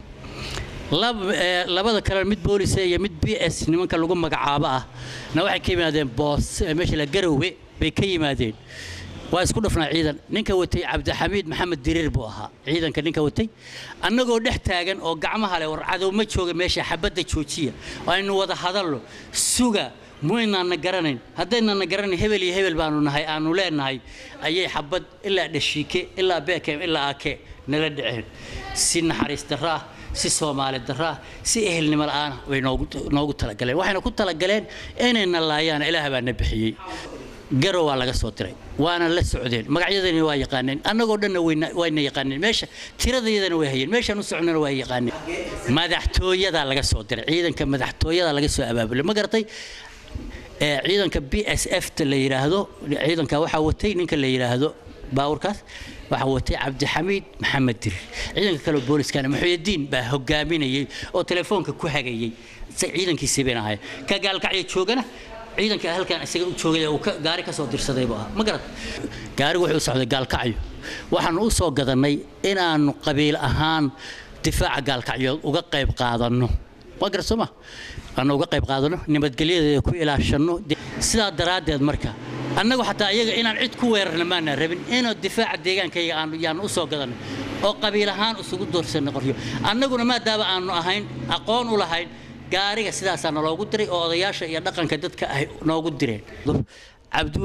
labada kale mid boolisa iyo mid b s nimanka lagu magacaabo ah na waxay ka yimaadeen boos meesha la garowe bay ka yimaadeen waa isku dhafnaa ciidan ninka watay cabdixamiid maxamed diriir buu ahaa ciidanka ninka watay annagoo dhex taagan oo gacmaha leh war cadow ma jooga meesha xabadda joojiya aynu wada hadallo suga muaynaana garanayn haddaynana garanayn hebel iyo hebel baanu nahay aanu leenahay ayay xabad ilaa dhashiike ilaa bekem ilaa ake nala dhaceen si naxariis darro ah si soomaali darro ah si ehelnimo la'aana way noogu talagaleen waxayna ku talagaleen inayna laayaan ilaah baa na bixiyey garow waa laga soo diray waana la socdeen magacyadani waa yaqaaneen annagoo dhanna wayna yaqaaneen meesha tiradayadana way hayeen meeshaan u socnana waa yaqaaneen madaxtooyadaa laga soo diray ciidanka madaxtooyadaa laga soo abaabulay ma garatay ciidanka b s f ta la yidhaahdo ciidanka waxaa watay ninka la yidhaahdo baawurkaas waxaa watay cabdixamiid maxamed dirir ciidanka kale booliskana maxuyadiin baa hogaaminayay oo telefoonka ku hagayay ciidankiisii bayna ahayn ka gaalkacya joogana ciidanka halkan isaga u joogay uu gaari ka soo dirsaday buu ahaa ma garat gaarigu wuxuu u socday gaalkacyo waxaanu u soo gadannay inaannu qabiil ahaan difaaca gaalkacyood uga qayb qaadanno waa garat soo ma aanu uga qayb qaadano nabadgelyadeeda ku ilaashanno sidaa daraaddeed marka annagu xataa iyaga inaan cid ku weerarna maana rabin inuu difaaca deegaankayga aanu yaanu u soo gadanno oo qabiil ahaan isugu doorsanno qoryo annaguna maadaama aanu ahayn aqoon u lahayn gaariga sidaasaa naloogu diray oo odayaasha iyo dhaqanka dadka ay noogu direen cabdiweli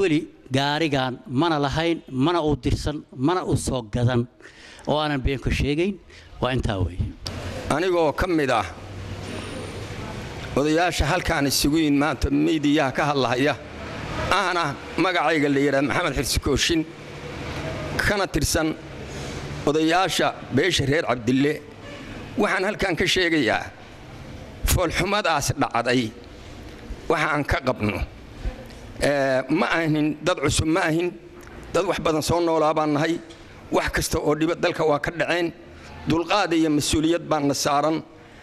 gaarigan mana lahayn mana u dirsan mana u soo gadan oo aanan been ku sheegayn waa intaa weeye anigoo ka mid ah odayaasha halkaan isugu yin maanta miidiyaha ka hadlahaya ahna magacayga la yidhaha maxamed xirsi kooshin kana tirsan odayaasha beesha reer cabdille waxaan halkan ka sheegayaa foolxumadaas dhacday waxaan ka qabno ma ahin dad cusub ma ahin dad wax badan soo noolaa baan nahay wax kasta oo dhiba dalka waa ka dhaceen dulqaad iyo mas-uuliyad baanna saaran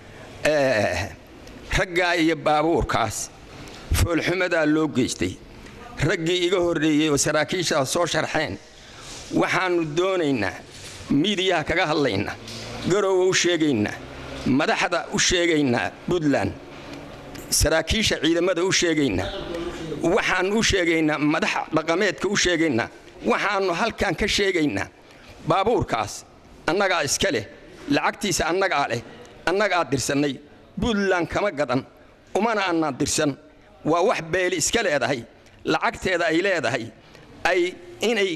raggaa iyo baabuurkaas foolxumadaa loo geystay raggii iga horreeyey oo saraakiishaa soo sharxeen waxaannu doonaynaa miidiyaha kaga hadlaynaa garowa u sheegaynaa madaxda u sheegaynaa puntland saraakiisha ciidamada u sheegaynaa waxaannu u sheegaynaa madaxa dhaqameedka u sheegaynaa waxaannu halkan ka sheegaynaa baabuurkaas annagaa iska leh lacagtiisa annagaa leh annagaa dirsannay puntland kama gadan umana annaan dirsan waa wax beeli iska leedahay lacagteeda ay leedahay ay inay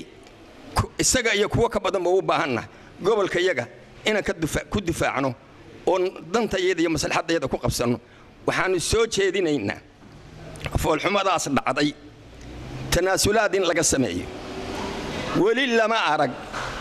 isaga iyo kuwo ka badanba u baahanna gobolka yaga inaan ku difaacno oo dantayada iyo maslaxadayada ku qabsanno waxaannu soo jeedinaynaa foolxumadaas dhacday tanaasulaad in laga sameeyo weli lama arag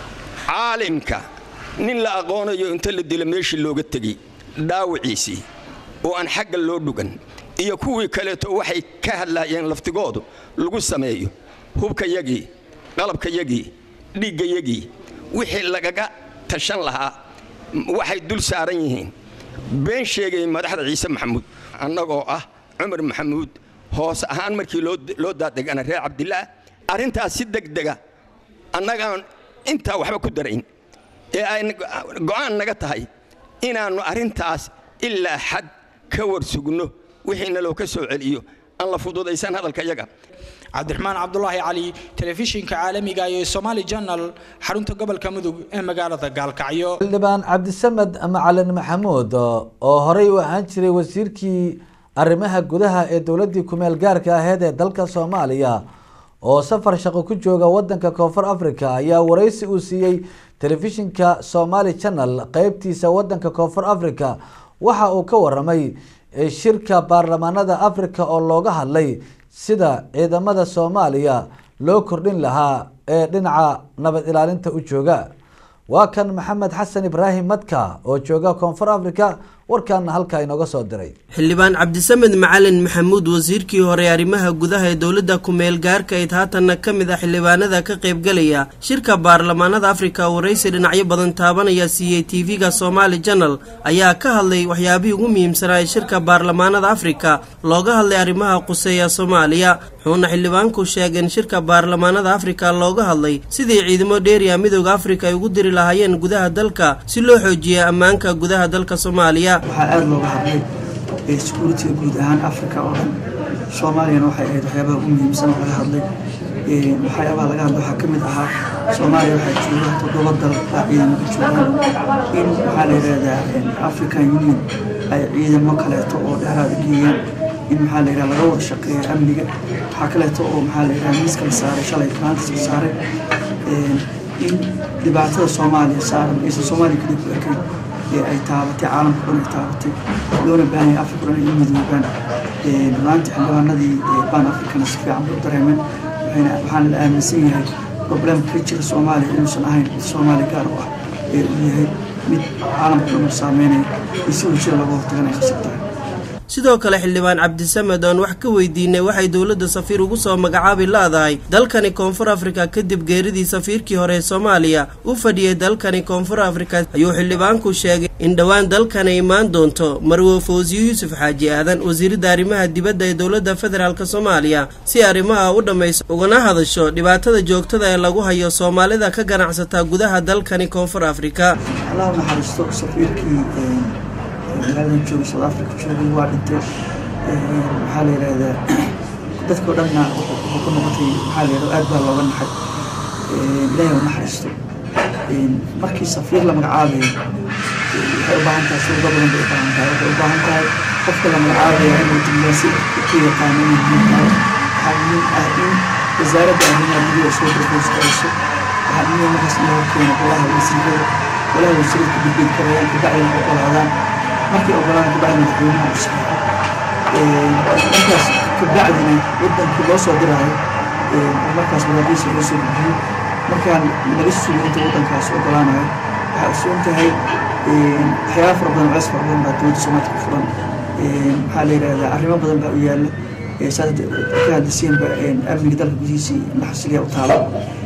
caalimka nin la aqoonayo inta la dilo meeshii looga tegey dhaawiciisii oo aan xagga loo dhugan iyo kuwii kaleeto waxay ka hadlaayeen laftigoodu lagu sameeyo hubkayagii qalabkayagii dhiiggayagii wixii lagaga tashan lahaa waxay dul saaran yihiin been sheegay madaxda ciise maxamuud annagoo ah cumar maxamuud hoos ahaan markii loo daadegana reer cabdillaah arrintaas si degdega annagaan intaa waxba ku darayn ee ay go'aan naga tahay inaannu arrintaas ilaa xad ka warsugno wixiina loo ka soo celiyo aan la fududaysan hadalka yaga cabdiraxmaan cabdulaahi cali telefishinka caalamiga iyo somaali janal xarunta gobolka mudug ee magaalada gaalkacyo xildhibaan cabdisamed macalin maxamuud oo horey u ahaan jiray wasiirkii arrimaha gudaha ee dowladii kumeel gaarka aheyd ee dalka soomaaliya oo safar shaqo ku jooga wadanka koonfur africa ayaa wareysi uu siiyey telefishinka somaali channel qeybtiisa wadanka koonfur africa waxa uu ka waramay shirka baarlamaanada africa oo looga hadlay sida ciidamada soomaaliya loo kordhin lahaa ee dhinaca nabad ilaalinta u jooga waa kan maxamed xasan ibraahim madka oo jooga koonfur africa warkaana halkaa inooga soo diray xildhibaan cabdisamed macalin maxamuud wasiirkii hore arrimaha gudaha ee dowladda kumeel gaarka ayd haatanna ka mid ah xildhibaanada ka qaybgalaya shirka baarlamaanada afrika waraysi dhinacyo badan taabanaya siiyey tv-ga somaali janal ayaa ka hadlay waxyaabihii ugu muhiimsanaa ee shirka baarlamaanada afrika looga hadlay arrimaha quseeya soomaaliya wuxuuna xildhibaanku sheegeen shirka baarlamaanada afrika looga hadlay sidii ciidamo dheeriya midooda afrika ay ugu diri lahaayeen gudaha dalka si loo xoojiya ammaanka gudaha dalka soomaaliya waxaa aada looga hadlay securitiga guud ahaan africa oo dhan soomaaliyana waxay ahayd waxyaabaha ugu muhiimsan oo laga hadlay waxyaabaha laga hadlay waxaa ka mid ahaa soomaaliya waxaa jooga toddoba dal baa ciidamada joogaan in waxaa la yidhahdaa african union ay ciidamo kaleeto oo dheeraada geeyaan in maxaa la yidhaha laga wada shaqeeya amniga waxaa kaleeto oo maxaa la yidhaha miiska la saaray shalay maanta la saaray in dhibaatada soomaaliya saaran aysan soomaaliya kaliya ku ekayn ee ay taabatay caalamka dhan ay taabatay loona baahan yahay afrika dhan ay u midoobaan maanta xildhibaanadii ban africana si fiican bay u dareemeen waxayna waxaana la aaminsan yahay problemka ka jira soomaaliya inuusan ahayn mid soomaaliya gaar u ah ee uu yahay mid caalamka dhan uu saameynaya iyo si wajira looga hortagan ay khasab tahay sidoo kale xildhibaan cabdisamed oon wax ka weydiinay waxay dowladda safiir ugu soo magacaabi la-dahay dalkani koonfur afrika kadib geeridii safiirkii hore ee soomaaliya u fadhiyey dalkani koonfur afrika ayuu xildhibaanku sheegay in dhowaan dalkani imaan doonto marwo fawsiyo yuusuf xaaji aadan wasiiradda arrimaha dibadda ee dowladda federaalk soomaaliya si arrimaha u dhammayso ugana hadasho dhibaatada joogtada ee lagu hayo soomaalida ka ganacsata gudaha dalkani koonfur afrika magaaladan jooga south africa joogay waa dhintay maxaa la yidhahdaa dadkao dhanna wuxuu ku noqotay maxaa la yidhahdaa aad baa looga naxay ilaahay u naxariisto markii safiir la magacaabayo waxay u baahan tahay shuruudo badan bay u baahan tahay waxay u baahan tahay qofka la magacaabaya inuu diblomaasi ku yaqaano inuu muhiim tahay waxaa muhiim ah in wasaaradda arrimaha gudaha soo darboostayso waxaa muhiim markaas in loo keeno golaha wasiirada golaha wasiirada ka gudbin karayaan kabacdina ogolaadaan markay ogolaadaan kabacdi madaxweynaha u saxeexo markaas kabacdina wadankii loo soo diraayo markaas wadaadiisa loo soo gudbiyo markaan laga sugo inta wadankaas ogolaanayo waxaa ogsoon tahay waxyaaba fara badan culays fara badan baa dowladda soomaalka ku furan maxaa la yidhahdaa arrimo badan baa u yaalla saas ka hadlisiinba amniga dalka gudihiisa naxasiliya u taalo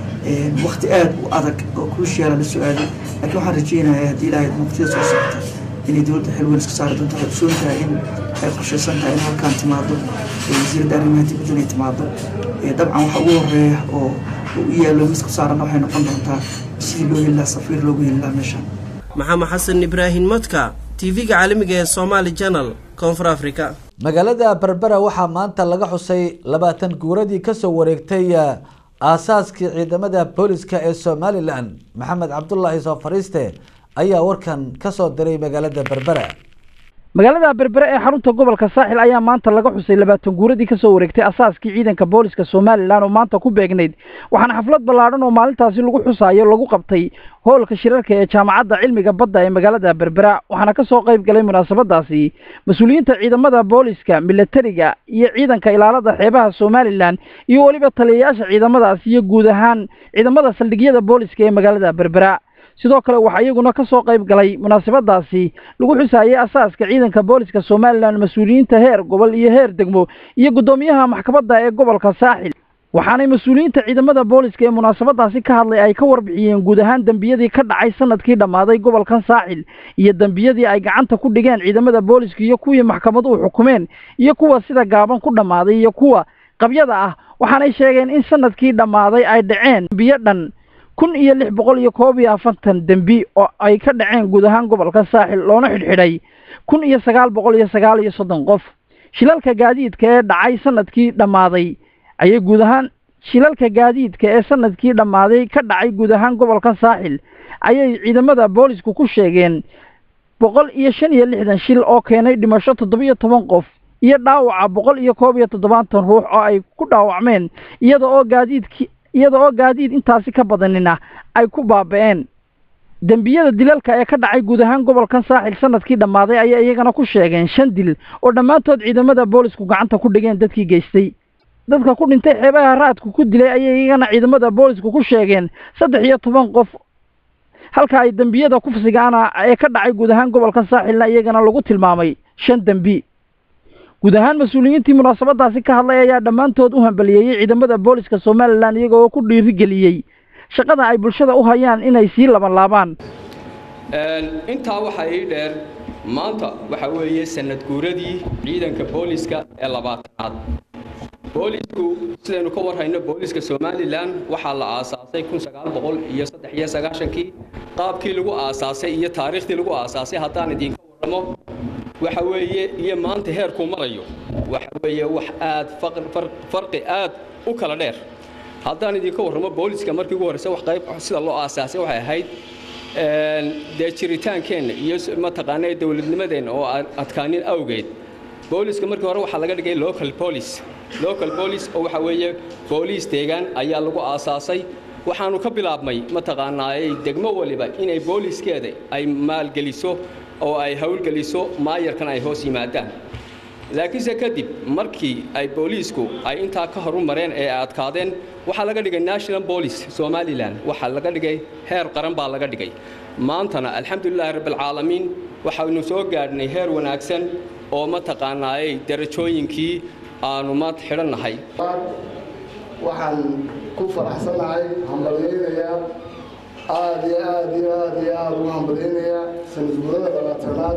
waqti aad u adag oo cruciala la soo aaday laakiin waxaan rajeynayaa haddii ilaahay waqtida soo socota inay dowladda xil weyn iska saari doonto waxay ogsoon tahay in ay qorshaysan tahay in halkaan timaado wasiiradda arrimaha dibadda inay timaado dabcan waxa ugu horeeya oo u yaallo miska saaran waxay noqon doontaa sidii loo heli lahaa safiir loogu heli lahaa meeshaan maxamed xasan ibraahim modka tv-ga caalamiga ee somaali janal koonfur africa magaalada berbera waxaa maanta laga xusay labaatan guuradii kasoo wareegtay aasaaskii ciidamada booliska ee somalilan maxamed cabdulaahi soo fariiste ayaa warkan kasoo diray magaalada berbera magaalada berbere ee xarunta gobolka saaxil ayaa maanta laga xusay labaatan guuradii kasoo wareegtay asaaskii ciidanka booliska somalilan oo maanta ku beegnayd waxaana xaflad ballaadhan oo maalintaasi lagu xusaayo lagu qabtay hoolka shirarka ee jaamacadda cilmiga badda ee magaalada berbera waxaana kasoo qayb galay munaasabadaasi mas-uuliyiinta ciidamada booliska milatariga iyo ciidanka ilaalada xeebaha somalilan iyo weliba taliyayaasha ciidamadaasi iyo guud ahaan ciidamada saldhigyada booliska ee magaalada berbera sidoo kale waxaa iyaguna ka soo qayb galay munaasabadaasi lagu xusaayey asaaska ciidanka booliska somalilan mas-uuliyiinta heer gobol iyo heer degmo iyo guddoomiyaha maxkamadda ee gobolka saaxil waxaanay mas-uuliyiinta ciidamada booliska ee munaasabadaasi ka hadlay ay ka warbixiyeen guud ahaan dembiyadii ka dhacay sanadkii dhammaaday gobolkan saaxil iyo dembiyadii ay gacanta ku dhigeen ciidamada booliska iyo kuwii maxkamaduhu xukumeen iyo kuwa sida gaaban ku dhammaaday iyo kuwa qabyada ah waxaanay sheegeen in sanadkii dhammaaday ay dhaceen dembiyo dhan kun iyo lix boqol iyo koob iyo afartan dembi oo ay ka dhaceen guud ahaan gobolka saaxil loona xidhxidhay kun iyo sagaal boqol iyo sagaal iyo soddon qof shilalka gaadiidka ee dhacay sanadkii dhammaaday ayay guud ahaan shilalka gaadiidka ee sanadkii dhammaaday ka dhacay guud ahaan gobolka saaxil ayay ciidamada boolisku ku sheegeen boqol iyo shan iyo lixdan shil oo keenay dhimasho toddobiyo toban qof iyo dhaawaca boqol iyo koob iyo toddobaatan ruux oo ay ku dhaawacmeen iyada oo gaadiidkii iyada oo gaadiid intaasi ka badanina ay ku baaba-een dembiyada dilalka ee ka dhacay guud ahaan gobolkan saaxil sanadkii dhammaaday ayay iyagana ku sheegeen shan dil oo dhammaantood ciidamada boolisku gacanta ku dhigeen dadkii geystay dadka ku dhintay xeebaha raadku ku dilay ayay iyagana ciidamada boolisku ku sheegeen saddex iyo toban qof halka ay dembiyada kufsigaana ee ka dhacay guud ahaan gobolkan saaxilna iyagana lagu tilmaamay shan dembi guud ahaan mas-uuliyiintii munaasabadaasi ka hadlay ayaa dhammaantood u hambaliyeeyey ciidamada booliska somalilan iyaga oo ku dhiirigeliyey shaqada ay bulshada u hayaan inay sii labanlaabaan intaa waxaa ii dheer maanta waxa weeye sanad guuradii ciidanka booliska ee labaatanaad boolisku sidaynu ka warhayno booliska somalilan waxaa la aasaasay kun sagaal boqol iyo saddex iyo sagaashankii qaabkii lagu aasaasay iyo taariikhdii lagu aasaasay haddaan idinka warramo waxa weeye iyo maanta heerkuu marayo waxa weeye wax aad farqi aad u kala dheer haddaan idinka warramo booliska markii ugu horreysa wax qayb sida loo aasaasay waxay ahayd dee jiritaankeenna iyo mataqaana dowladnimadeenna oo aan adkaanin awgeed booliska markii hore waxaa laga dhigay local police local police oo waxa weeye booliis deegaan ayaa lagu aasaasay waxaanu ka bilaabmay mataqaanaayey degmo waliba inay booliskeeda ay maalgeliso oo ay howlgeliso maayarkan ay hoos yimaadaan laakiinse kadib markii ay booliisku ay intaa ka horu mareen ee ay adkaadeen waxaa laga dhigay national police somalilan waxaa laga dhigay heer qaran baa laga dhigay maantana alxamdulilaahi rabbilcaalamiin waxaynu soo gaadhnay heer wanaagsan oo mataqaanaayey darajooyinkii aanu maad xidhannahay waxaan ku faraxsanahay hambalyaynayaa aada iyo aada iyo aada iyo aada ugu hambalyaynayaa sanadguurada labaatanaad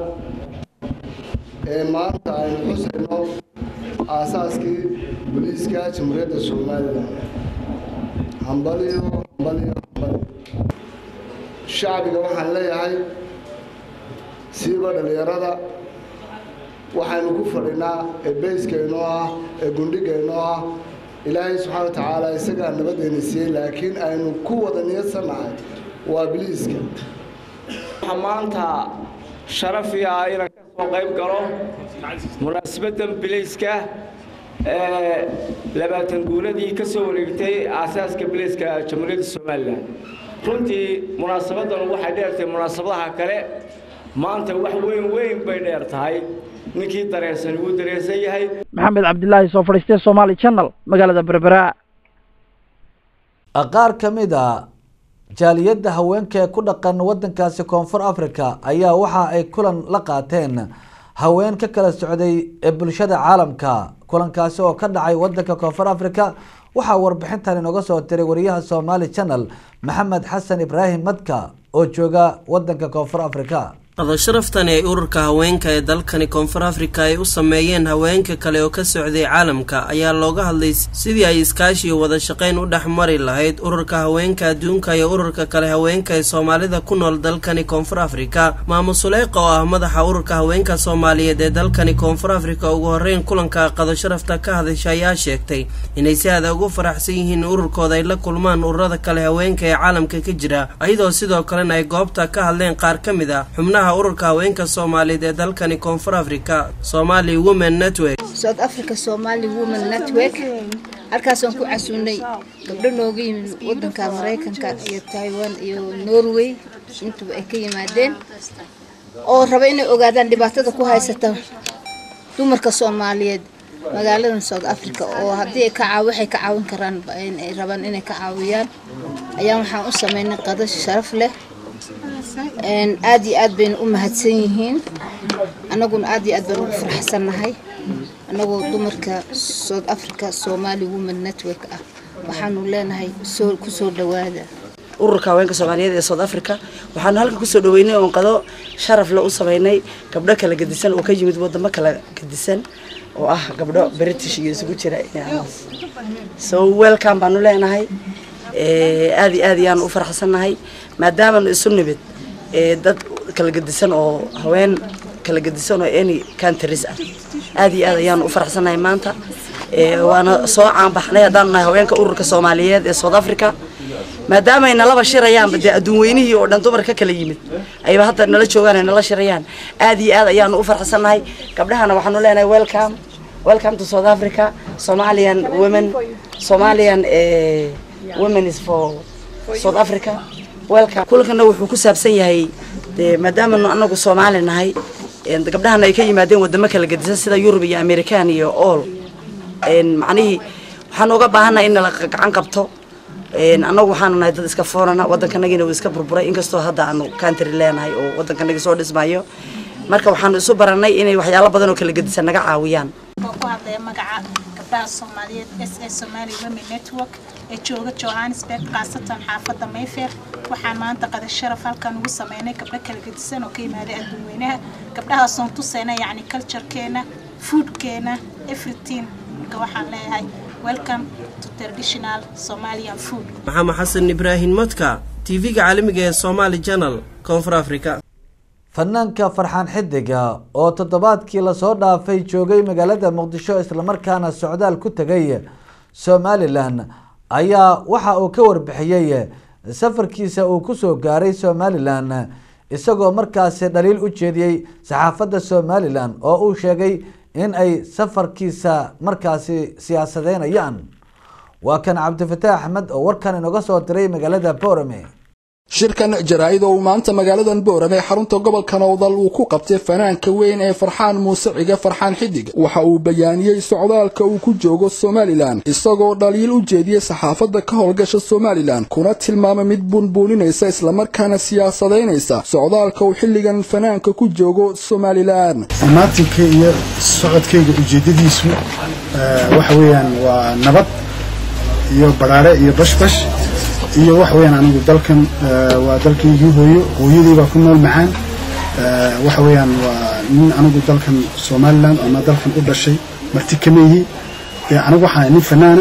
ee maanta aynu xusayno aasaaskii booliiska jamhuuriyadda somalilan hambalyo hambalyo hambalyo shacbiga waxaan leeyahay siiba dhallinyarada waxaynu ku fadhinaa ee beyskaynoo ah ee gundhigaynoo ah ilaahay subxaana wa tacaala isagaa nabaddeena siiyey laakiin aynu ku wada niyadsannahay waa biliiska waxaa maanta sharaf ii ah inaan ka soo qayb galo munaasabaddan biliiska labaatan guuradii ka soo wareegtay aasaaska biliiska jamhuuriyadda somalilan runtii munaasabadan waxay dheertahay munaasabadaha kale maanta wax weyn weyn bay dheer tahay ninkii dareensan wuu dareensan yahay maxamed cabdilaahi soo fadhiistay somaali channel magaalada berbera qaar ka mid a jaaliyadda haweenka ee ku dhaqan wadankaasi koonfur africa ayaa waxa ay kulan la qaateen haween ka kala socday ee bulshada caalamka kulankaasi oo ka dhacay wadanka koonfur africa waxaa warbixintan inooga soo diray wariyaha somaali channel maxamed xasan ibraahim madka oo jooga wadanka koonfur africa qadasharaftan ee ururka haweenka ee dalkani koonfur afrika ay u sameeyeen haweenka kale oo ka socday caalamka ayaa looga hadlay sidii ay iskaashi iyo wada shaqayn u dhex mari lahayd ururka haweenka adduunka iyo ururka kale haweenka ee soomaalida ku nool dalkani koonfur afrika maamul suleyqa oo ah madaxa ururka haweenka soomaaliyeed ee dalkani koonfur afrika ugu horreyn kulanka qadasharafta ka hadasha ayaa sheegtay inay si aada ugu faraxsan yihiin ururkooda ay la kulmaan ururada kale haweenka ee caalamka ka jira iyadoo sidoo kalena ay goobta ka hadleen qaar ka mid a xubnaha ururka haweenka soomaaliyeed ee dalkani koonfur africa somali women network south africa somali women network halkaasaan ku casuunay gabdho nooga yimid wadanka maraykanka iyo taiwan iyo norway intuba ay ka yimaadeen oo raba inay ogaadaan dhibaatada ku haysata dumarka soomaaliyeed magaaladan south africa oo haddii ay ka caaw waxay ka caawin karaan ay rabaan inay ka caawiyaan ayaan waxaan u sameynay qadash sharaf leh aad iyo aad bayna u mahadsan yihiin annaguna aad iyo aad baan ugu faraxsannahay annagoo dumarka south africa somali women network ah waxaanu leenahay soo kusoo dhawaada ururka haweenka soomaaliyeed ee south africa waxaanu halkan kusoo dhaweynay oon qado sharaf le u sameynay gabdho kala gedisan oo ka yimid wadamo kala gedisan oo ah gabdho british iyo isugu jira so welcome baanu leenahay aad iyo aad ayaan u faraxsannahay maadaamanu isu nimid dad kala gedisan oo haween kala gedisan oo any countries ah aad iyo aad ayaan u faraxsannahay maanta waana soo caanbaxnay haddaanu nahay haweenka ururka soomaaliyeed ee south africa maadaama ay nalaba shirayaanba dee adduun weynihii oo dhan dumar ka kala yimid ayba hadda nala joogaan ay nala shirayaan aad iyo aad ayaanu u faraxsannahay gabdhahana waxaanu leenahay welcome welcome to south africa somalian women somalian women is for south africa welcome kulankana wuxuu ku saabsan yahay dee maadaamanu anagu soomaali nahay gabdhahana ay ka yimaadeen wadamo kala gedisan sida yurub iyo american iyo all macnihii waxaan uga baahannahay in nala gacan qabto annagu waxaanu nahay dad iska foorana waddankanagiina uu iska burburay inkastoo hadda aanu country leenahay oo waddankanagi soo dhismayo marka waxaanu isu baranay inay waxyaalo badan oo kala gedisan naga caawiyaan ku hadlaya magaca gabdhaha soomaaliyeed s a somali women network ee jooga johannesburg khaasatan xaafadda mayfair waxaan maanta qada sharaf halkan ugu sameynay gabdho kala gedisan oo ka yimaaday adduunweynaha gabdhahaasoon tuseyna yacni culturekeena foodkeena everything marka waxaan leeyahay welcome to traditional somalian food maxamed xasan ibraahim madka tv-ga caalamiga ee somali channel koonfur africa fanaanka farxaan xidiga oo toddobaadkii lasoo dhaafay joogay magaalada muqdisho islamarkaana socdaal ku tegay somalilan ayaa waxa uu ka warbixiyey safarkiisa uu kusoo gaaray somalilan isagoo markaasi dhaliil u jeediyey saxaafadda somalilan oo uu sheegay in ay safarkiisa markaasi siyaasadeynayaan waa kan cabdifataax axmed oo warkan inoga soo diray magaalada boorame shirkan jaraa-id oo uu maanta magaaladan boorame xarunta gobolka nowdal uu ku qabtay fanaanka weyn ee farxaan muuse cige farxaan xidig waxa uu bayaaniyey socdaalka uu ku joogo somalilan isagoo dhaliil u jeediyey saxaafadda ka howlgasha somalilan kuna tilmaamay mid buunbuuninaysa islamarkaana siyaasadaynaysa socdaalka uu xilligan fanaanka ku joogo somalilan amaatinka iyo socodkayga ujeedadiisu waxa weeyaan waa nabad iyo baraare iyo bashbash iyo wax weeyaan anigu dalkan waa dalkaygii hooyo hooyadii baa ku nool macaan waxa weeyaan waa nin anigu dalkan somaliland ama dalkan u dhashay marti kama yihi dee anigu waxaan nin fanaana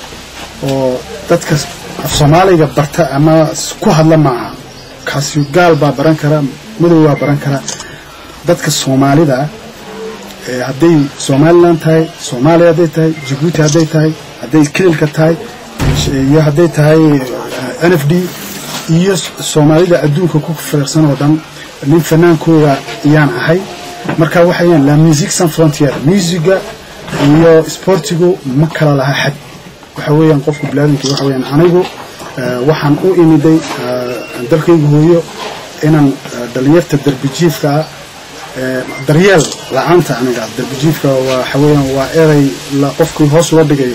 oo dadka af soomaaliga barta ama ku hadla maaha kaasi gaal baa baran kara madow baa baran kara dadka soomaalida ah hadday somaliland tahay soomaaliya hadday tahay jabuuti hadday tahay hadday kililka tahay iyo hadday tahay n f d iyo soomaalida adduunka ku fireersan oo dhan nin fanaankooda ayaan ahay marka waxayaan la music san frontier musiga iyo isboortigu ma kala laha xad waxa weeyaan qofka biniaadamkii waxa weeyaan anigu waxaan u imiday dalkayga hooyo inaan dhalinyarta darbijiifka ah daryeel la-aanta aniga darbijiifka waxa weeyaan waa erey qofkii hoos loo dhigayo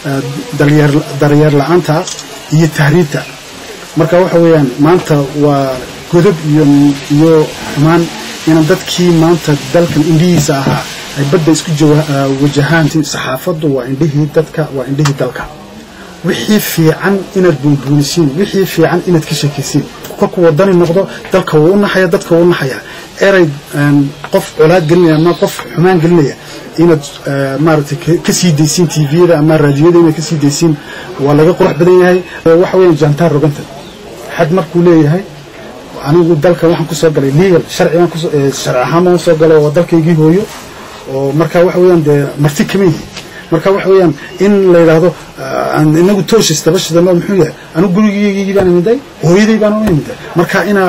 daryeel la-aanta iyo tahriibta marka waxa weeyaan maanta waa godab iyo iyo xumaan inaan dadkii maanta dalkan indhihiisa ahaa ay badda isku wajahaan saxaafaddu waa indhihii dadka waa indhihii dalka wixii fiican inaad buunbuunisiin wixii fiican inaad ka sheekaysiin kolku wadani noqdo dalka wuu u naxaya dadka wuu u naxaya erey qof colaad gelinaya ama qof xumaan gelinaya inaad maaragtay ka sii daysiin tviyada ama raadiyada inaad ka sii daysiin waa laga qurux badan yahay waxa weeyaan jantaar roganta xad markuu leeyahay anigu dalka waxaan kusoo galay legal sharcigan sharci ahaan baan soo galay oo dalkaygii hooyo oo marka waxa weeyaan dee marti kama yihi marka waxa weeyaan in la yidhaahdo inagu tooshes tabashidano muxuu yahay anigu gurigeygii baan imiday hooyaday baan u imiday marka inaa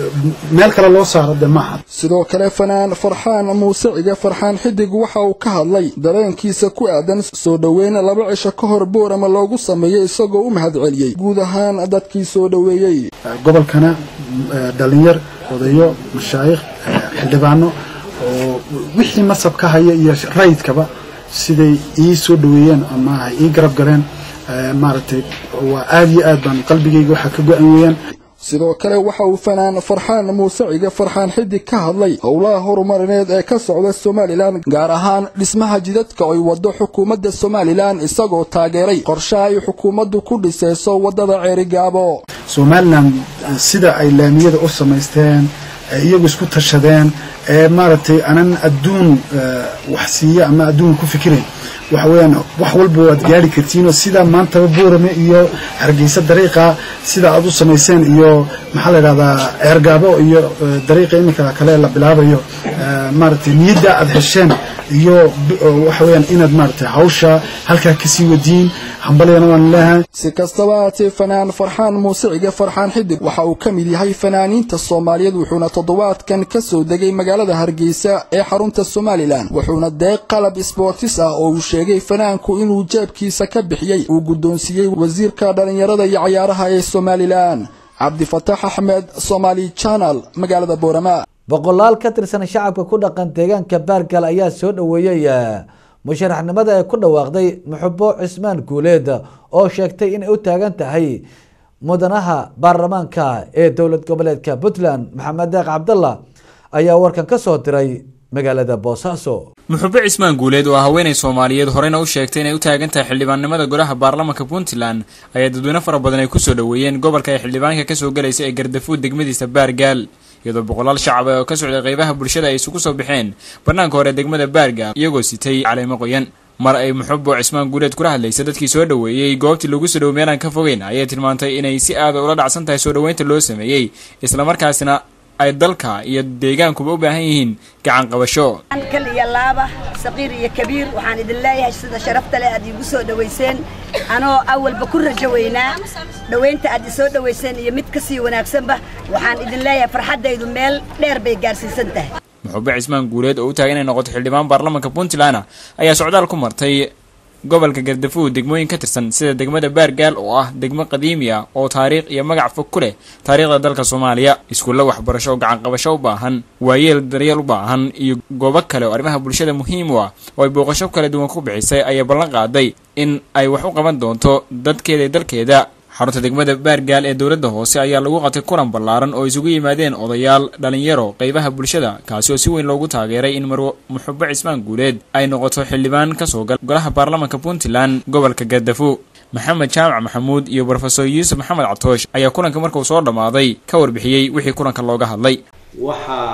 meel kale loo saaro de maaha sidoo kale fanaan farxaan muuse cige farxaan xidig waxa uu ka hadlay dareenkiisa ku aadan soo dhoweyn laba cisho ka hor boorama loogu sameeyey isagoo u mahadceliyey guud ahaan dadkii soo dhoweeyey gobolkana dhalinyar odayo mashaayikh xildhibaano oo wixii masab ka haya iyo rayidkaba siday ii soo dhoweeyeen ama ay ii garab galeen maaragtay waa aada iyo aad baan qalbigayga waxaa ka go-an weeyaan sidoo kale waxa uu fanaan farxaan muuse cige farxaan xidig ka hadlay howlaha horumarineed ee ka socda somalilan gaar ahaan dhismaha jidadka ay waddo xukuumadda somalilan isagoo taageeray qorshaha ay xukuumaddu ku dhisayso waddada ceerigaabo somalilan sida ay laamiyada u samaysteen iyagu isku tashadeen ee maaragtay anan adduun wax siiya ama adduun ku fikirayn waxa weeyaan wax walba waad gaari kartiinoo sida maantaba boorame iyo hargeysa dariiqa sida aad u samayseen iyo maxaa la yidhahdaa ceergaabo iyo dariiqa iminka kale la bilaabayo maaragtay niyadda aad hesheen iyo waxa weeyaan inaad maaragtay hawsha halkaa kasii wadiin hambalyana waan leeyahay si kastaba haatee fanaan farxaan muuse cige farxaan xidig waxa uu ka mid yahay fanaaniinta soomaaliyeed wuxuuna toddobaadkan ka soo degay magaalada hargeysa ee xarunta somalilan wuxuuna deeq qalab sboortis ah oo uu sheegay fanaanku inuu jeebkiisa ka bixiyey uu guddoonsiiyey wasiirka dhallinyarada iyo cayaaraha ee somalilan cabdifataax axmed somaali janal magaalada boorama boqolaal ka tirsan shacabka ku dhaqan deegaanka baargal ayaa soo dhoweeyey musharaxnimada ee ku dhawaaqday muxubo cismaan guuleed oo sheegtay inay u taagan tahay mudanaha baarlamaanka ee dowlad goboleedka puntland maxamed deeq cabdalla ayaa warkan ka soo diray magaalada boosaaso muxube cismaan guuleed oo haweenay soomaaliyeed horeyna u sheegtay inay u taagan tahay xildhibaannimada golaha baarlamaanka puntland ayaa dadweyne fara badan ay kusoo dhoweeyeen gobolka ay xildhibaanka kasoo galaysa ee gardafuud degmadiisa baargaal iyadoo boqolaal shacab oo ka socday qaybaha bulshada ay isugu soo baxeen bannaanka hore degmada baargaal iyagoo sitay caleemo qoyan mar ay muxubo cismaan guuleed kula hadlaysa dadkii soo dhoweeyey goobtii lagu soo dhow meelaan ka fogeyn ayay tilmaantay inay si aada ula dhacsan tahay soo dhoweynta loo sameeyey islamarkaasina ay dalka iyo deegaankuba u baahan yihiin gacan qabasho kal iyo laaba saqiir iyo kabiir waxaan idin leeyahay sida sharafta leh aad iigu soo dhowayseen anoo awalba ku rajo weynaa dhowaynta aad isoo dhowayseen iyo mid kasii wanaagsanba waxaan idin leeyahay farxaddaydu meel dheer bay gaarsiisan tahay muxube cismaan guuleed oo u taagan inay noqoto xildhibaan baarlamaanka puntland ayaa socdaal ku martay gobolka gardafuud degmooyin ka tirsan sida degmada baargaal oo ah degmo qadiimi ah oo taariikh iyo magac fog ku leh taariikhda dalka soomaaliya iskuulla waxbarasho oo gacanqabasho u baahan waayeel daryeel u baahan iyo goobo kale oo arrimaha bulshada muhiim u ah oo ay booqasho kala duwan ku bixisay ayaa ballan qaaday in ay wax u qaban doonto dadkeeda iyo dalkeeda xarunta degmada baargaal ee dowladda hoose ayaa lagu qatay kulan ballaaran oo isugu yimaadeen odayaal dhalinyaro qaybaha bulshada kaasi oo si weyn loogu taageeray in marwo muxubo cismaan guuleed ay noqoto xildhibaan kasoo gal golaha baarlamaanka puntland gobolka gardafo maxamed jaamac maxamuud iyo brofesor yuusuf maxamed catoosh ayaa kulanka markuu soo dhammaaday ka warbixiyey wixii kulanka looga hadlay waxaa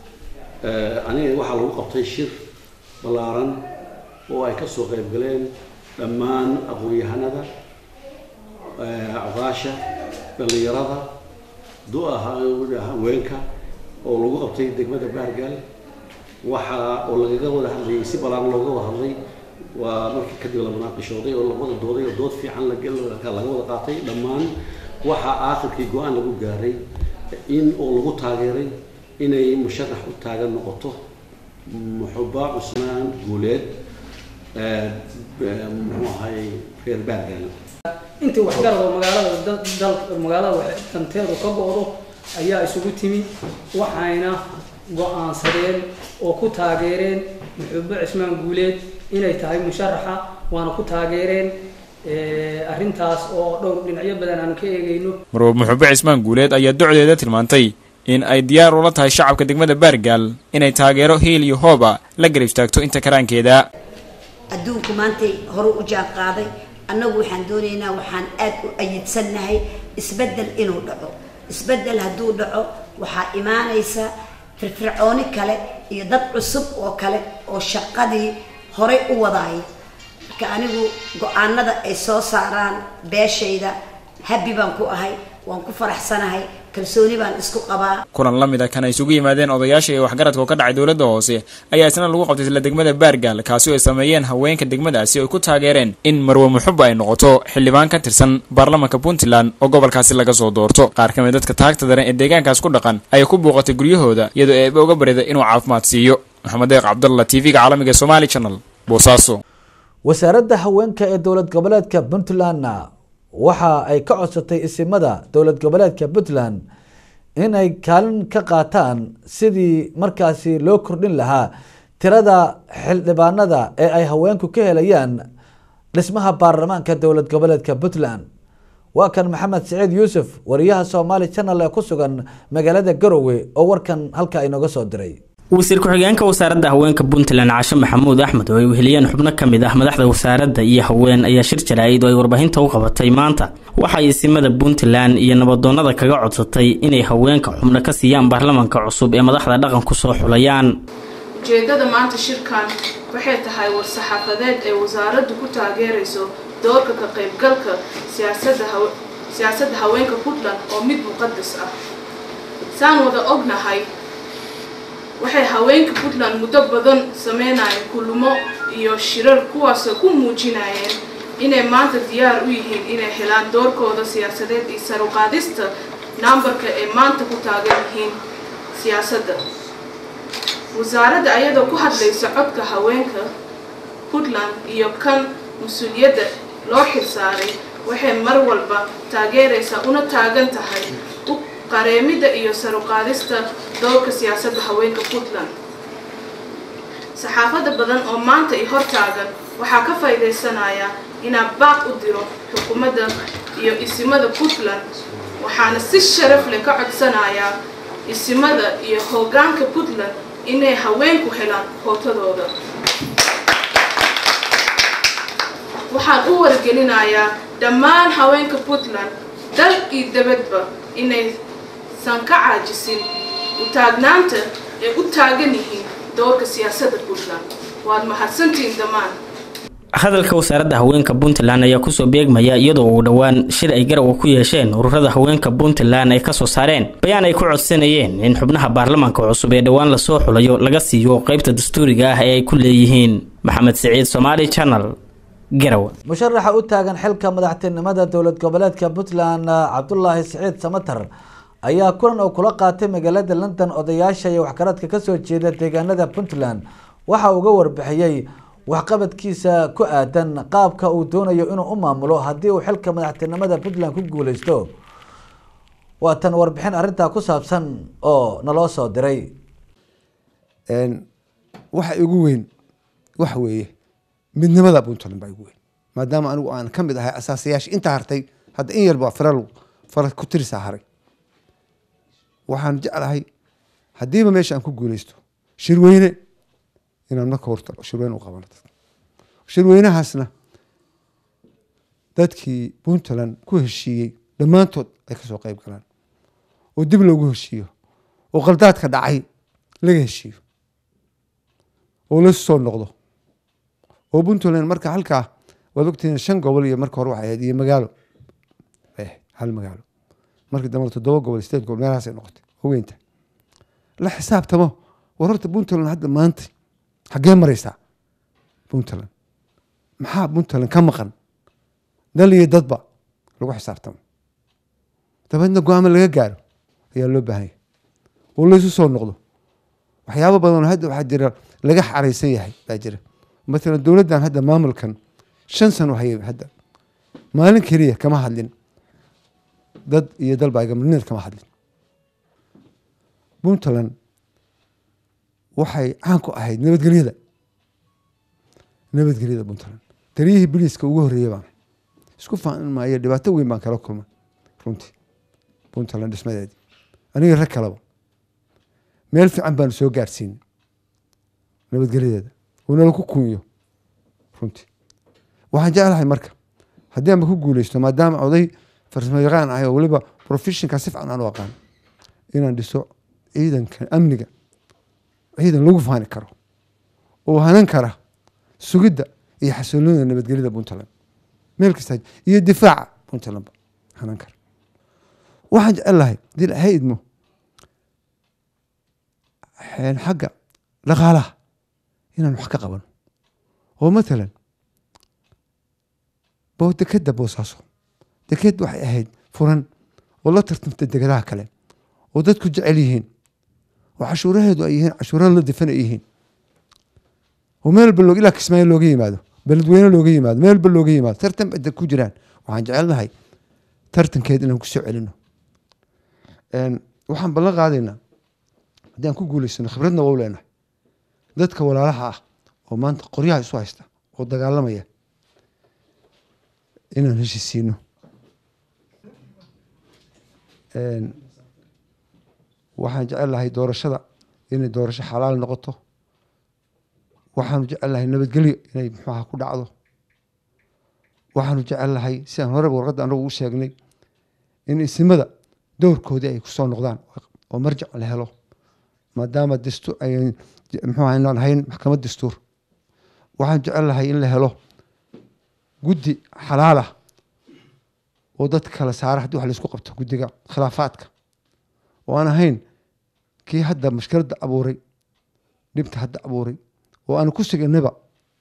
aniga waxaa lagu qabtay shir ballaaran oo ay kasoo qayb galeen dhammaan aqoon-yahanada cadaasha dhallinyarada haweenka oo lagu qabtay degmada baargaal waxa oo lagaga wada hadlayay si balaaran looga wada hadlay waa markii kadib la munaaqishooday oo labada dooday oo dood fiican laga wada qaatay dhammaan waxaa aakhirkii go-aan lagu gaaray in oo lagu taageeray inay musharax u taagan noqoto muxuba cusmaan guuleed muxuu ahay reer baargaal intii waxgarad oo magaalada dal magaalada danteedu ka go-do ayaa isugu timi waxayna go-aansadeen oo ku taageereen muxubo cismaan guuleed inay tahay musharaxa waana ku taageereen arrintaas oo dhowr dhinacyo badan aanu ka eegayno marwab muxube cismaan guuleed ayaa docdeeda tilmaantay in ay diyaar ula tahay shacabka degmada baargaal inay taageero hiil iyo hooba la garab istaagto inta karaankeeda adduunku maantay hore u jaan qaaday annagu waxaan doonaynaa waxaan aad u ayidsannahay isbeddel inuu dhaco isbeddel hadduu dhaco waxaa imaanaysa firfircooni kale iyo dad cusub oo kale oo shaqadii horay u wadaaya marka anigu go-aanada ay soo saaraan beeshayda habbi baan ku ahay waan ku faraxsanahay kalsooni baan isku qabaa kulan la mid a kan ay isugu yimaadeen odayaasha iyo waxgaradka oo ka dhacay dowladda hoose ayaa isna lagu qabtay isla degmada baargaal kaasi oo ay sameeyeen haweenka degmadaasi oo ay ku taageereen in marwe muxuba ay noqoto xildhibaan ka tirsan baarlamaanka puntland oo gobolkaasi laga soo doorto qaar ka mid dadka taagta daran ee deegaankaas ku dhaqan ayay ku buuqatay guryahooda iyadoo eeba uga bariday inuu caafimaad siiyo maxamed deeq cabdalla t v-ga caalamiga somaali channel boosaaso wasaaradda haweenka ee dowlad goboleedka puntlandna waxa ay ka codsatay isimada dowlad goboleedka puntland inay kaalin ka qaataan sidii markaasi loo kordhin lahaa tirada xildhibaanada ee ay haweenku ka helayaan dhismaha baarlamaanka dowlad goboleedka puntland waa kan maxamed siciid yuusuf wariyaha somaali channel ee ku sugan magaalada garowe oo warkan halka inooga soo diray wasiir ku-xigeenka wasaaradda haweenka puntland cashe maxamuud axmed oo ay weheliyeen xubno ka mid ah madaxda wasaaradda iyo haween ayaa shir jaraa'id oo ay warbaahinta u qabatay maanta waxay isimada puntland iyo nabadoonnada kaga codsatay inay haweenka xubno ka siiyaan baarlamaanka cusub ee madaxda dhaqanku soo xulayaan ujeedada maanta shirkan waxay tahay war-saxaafadeed ee wasaaraddu ku taageerayso doorka ka qaybgalka siyaasadda haweenka puntland oo mid muqadas ah saan wada ognahay waxay haweenka puntland muddo badan sameynayeen kulmo iyo shirar kuwaasoo ku muujinayeen inay maanta diyaar u yihiin inay helaan doorkooda siyaasadeed iyo saruqaadista nambarka ay maanta ku taagan yihiin siyaasadda wasaaradda ayadoo ku hadlaysa codka haweenka puntland iyo kan mas-uuliyadda loo xilsaaray waxay mar walba taageeraysaa una taagan tahay qareemida iyo saruqaadista doorka siyaasadda haweenka puntland saxaafadda badan oo maanta i hor taagan waxaa ka faa'iidaysanaya inaa baaq u diro xukuumadda iyo isimada puntland waxaana si sharaf leh ka codsanayaa isimada iyo hoggaanka puntland inay haweenku helaan hootadooda waxaan u wargelinayaa dhammaan haweenka puntland dal iyo dabadba inaysan ka caajisin u taagnaanta ay u taagan yihiin doorka siyaasadda puntland waad mahadsantihiin dhammaan hadalka wasaaradda haweenka puntland ayaa kusoo beegmaya iyadoo uu dhowaan shir ay garowa ku yeesheen ururada haweenka puntland ay kasoo saareen bayaan ay ku codsanayeen in xubnaha baarlamaanka cusub ee dhowaan lasoo xulayo laga siiyo qeybta dastuuriga ah ee ay ku leeyihiin maxamed siciid somaali channel garowe musharaxa u taagan xilka madaxtinimada dowlad goboleedka puntland cabdulaahi siciid samatar ayaa kulan oo kula qaatay magaalada london odayaasha iyo waxgaradka kasoo jeeda deegaanada puntland waxa uga warbixiyey waxqabadkiisa ku aadan qaabka uu doonayo inuu u maamulo haddii uu xilka madaxtinimada puntland ku guuleysto waa tan warbixin arrintaa ku saabsan oo naloo soo diray waxa igu weyn waxa weeye midnimada puntland baa igu weyn maadaama anigu aan ka mid ahay asaasayaasha intaa hartay hadda in yarbaa faral fara ku tirisaa haray waxaan jeclahay haddiiba meesha aan ku guuleysto shirweyne inaan marka horta shirweyne u qabano dadka shirweynahaasna dadkii puntland ku heshiiyey dhammaantood ay kasoo qeyb galaan oo dib loogu heshiiyo oo qaldaadka dhacay laga heshiiyo oo lasu soo noqdo oo puntland marka halkaa waad ogtihiin shan gobol iyo marka hore waxay ahayd iyo magaalo hal magaalo markii dambe toddoba gobol sideed gobol meelahaasay noqotay oo weynta la xisaabtamo war horta puntland hadda maanta xaggee maraysaa puntland maxaa puntland ka maqan dal iyo dadba lagu xisaabtamo dabeedna go-aamo laga gaaro ayaa loo baahan yahay oo laysu soo noqdo waxyaabo badan hadda waxaa jira laga xaraysan yahay baa jira matalan dowladdan hadda maamulkan shan sano hayay hadda maalin keliya kama hadlin dad iyo dalba gamanineed kama hadlin puntland waxay caan ku ahayd nabadgelyada nabadgelyada puntland taliyihii biliiska ugu horreeyey baan isku faanin maayo dhibaato weyn baan kala kulmay runtii puntland dhismadeedii aniga rag kaleba meel fiican baanu soo gaarsiinay nabadgelyadeeda oo nala ku kunyo runtii waxaan jeclahay marka haddii aanba ku guuleysto maadaama oday farsamo yaqaan ahay oo weliba professionka si fiican aan u aqaan inaan dhiso ciidanka amniga ciidan lagu faani karo oo hanan kara sugidda iyo xasiloonida nabadgelyada puntland meel kasta iyo difaaca puntlandba hanan kara waxaan jecel lahay hadii ilaahay idmo xagga dhaqaalaha inaan wax ka qabano oo matalan bo dekeda boosaaso deked waxay ahayd furan oo la tartamta degadaha kale oo dadku jecel yihiin oo cashuuraheedu ay yihiin cashuura la difan ay yihiin oo meel walba loo ilaa kismaayo looga yimaado beledweyne looga yimaado meel walba looga yimaado tartan ba ku jiraan waxaan jecelnahay tartankeed inaan kusoo celino waxaan ballan qaadaynaa haddii aan ku guuleysano khibradna waa u leenahay dadka walaalaha ah oo maanta qoryaha isu haysta oo dagaalamaya inaan heshisiino waxaan jecel lahay doorashada inay doorasho xalaal noqoto waxaanu jecel lahay nabadgelyo inay muxuaha ku dhacdo waxaanu jecel lahay sidaan horeba warqadda anagu u sheegnay in isimada dowrkoodii ay kusoo noqdaan oo marjac la helo maadaama dastuur ay muxuu aynaan hayn maxkamad dastuur waxaan jecel lahay in la helo guddi xalaalah oo dadka kala saara haddii wax laisku qabto guddiga khilaafaadka oo aan ahayn kii hadda mashkiladda abuuray dhibta hadda abuuray oo aan ku siganaba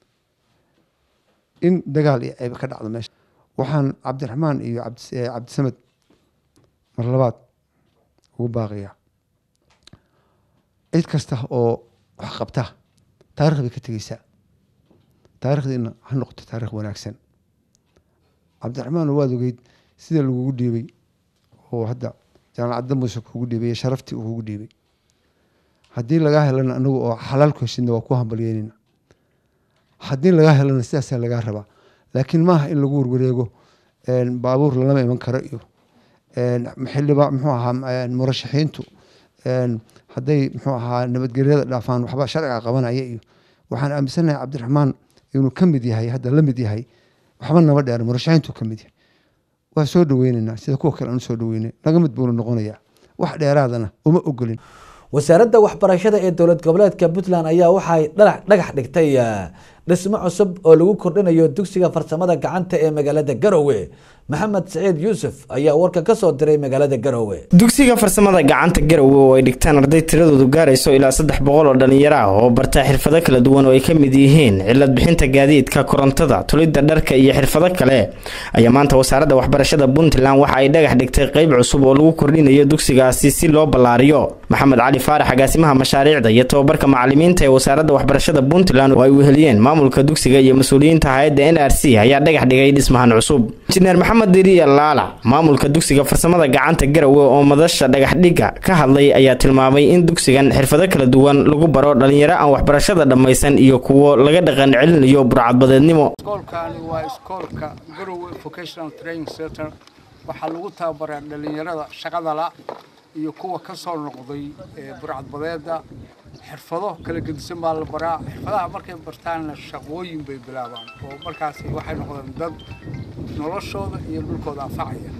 in dagaal iyo ceeb ka dhacdo meesha waxaan cabdiraxmaan iyo cabdisamed mar labaad ugu baaqiyaa cid kasta oo wax qabta taarikh bay ka tegeysaa taarikhdiina ha noqoto taarikh wanaagsan cabdiraxmaan waad ogeyd sida lagugu dhiibay oo hadda jaamacadda muuse kugu dhiibay iyo sharaftii uu kugu dhiibay haddii lagaa helana anagu oo xalaal ku heshidna waa ku hambalyeynayna haddii lagaa helana sidaasaa lagaa rabaa laakiin maaha in lagu warwareego baabuur lalama iman karo iyo xildhiba muxuu ahaa murashaxiintu hadday muxuu ahaa nabadgelyada dhaafaan waxba sharciga qabanaya iyo waxaan aaminsanahay cabdiraxmaan inuu ka mid yahay hadda la mid yahay waxba nama dheer murashaxiintu ka mid yahay waa soo dhaweyneynaa sida kuwa kale aan usoo dhaweynay naga mid buuna noqonayaa wax dheeraadana uma ogolin wasaaradda waxbarashada ee dowlad goboleedka puntland ayaa waxay dhagax dhigtay dhismo cusub oo lagu kordhinayo dugsiga farsamada gacanta ee magaalada garowe maxamed saciid yuusuf ayaa warka ka soo diray magaalada garowe dugsiga farsamada gacanta garowe oo ay dhigtaan arday tiradoodu gaarayso ilaa saddex boqol oo dhalinyaro ah oo bartaa xirfado kala duwan oo ay ka mid yihiin cilad bixinta gaadiidka korontada tulidda dharka iyo xirfado kale ayaa maanta wasaaradda waxbarashada puntland waxa ay dhagax dhigtay qeyb cusub oo lagu kordhinayo dugsigaasi si loo ballaariyo maxamed cali faarax agaasimaha mashaariicda iyo tobabarka macalimiinta ee wasaaradda waxbarashada puntland oo ay weheliyeen maamulka dugsiga iyo mas-uuliyiinta hay-adda n r c ayaa dhagax dhigay dhismahan cusub injineer maxamed diriya laala maamulka dugsiga farsamada gacanta garowe oo madasha dhagaxdhigga ka hadlay ayaa tilmaamay in dugsigan xirfado kala duwan lagu baro dhalinyaro aan waxbarashada dhammaysan iyo kuwo laga dhaqan celinayo burcadbadeednimo iskoolkaani waa iskoolka garowe vocational training center waxaa lagu tababaraa dhalinyarada shaqadala iyo kuwa ka soo noqday burcadbadeeda xirfado kala gedisan baa la baraa xirfadaha markay bartaanna shaqooyin bay bilaabaan oo markaas waxay noqdeen dad noloshooda iyo dhulkooda anfacaya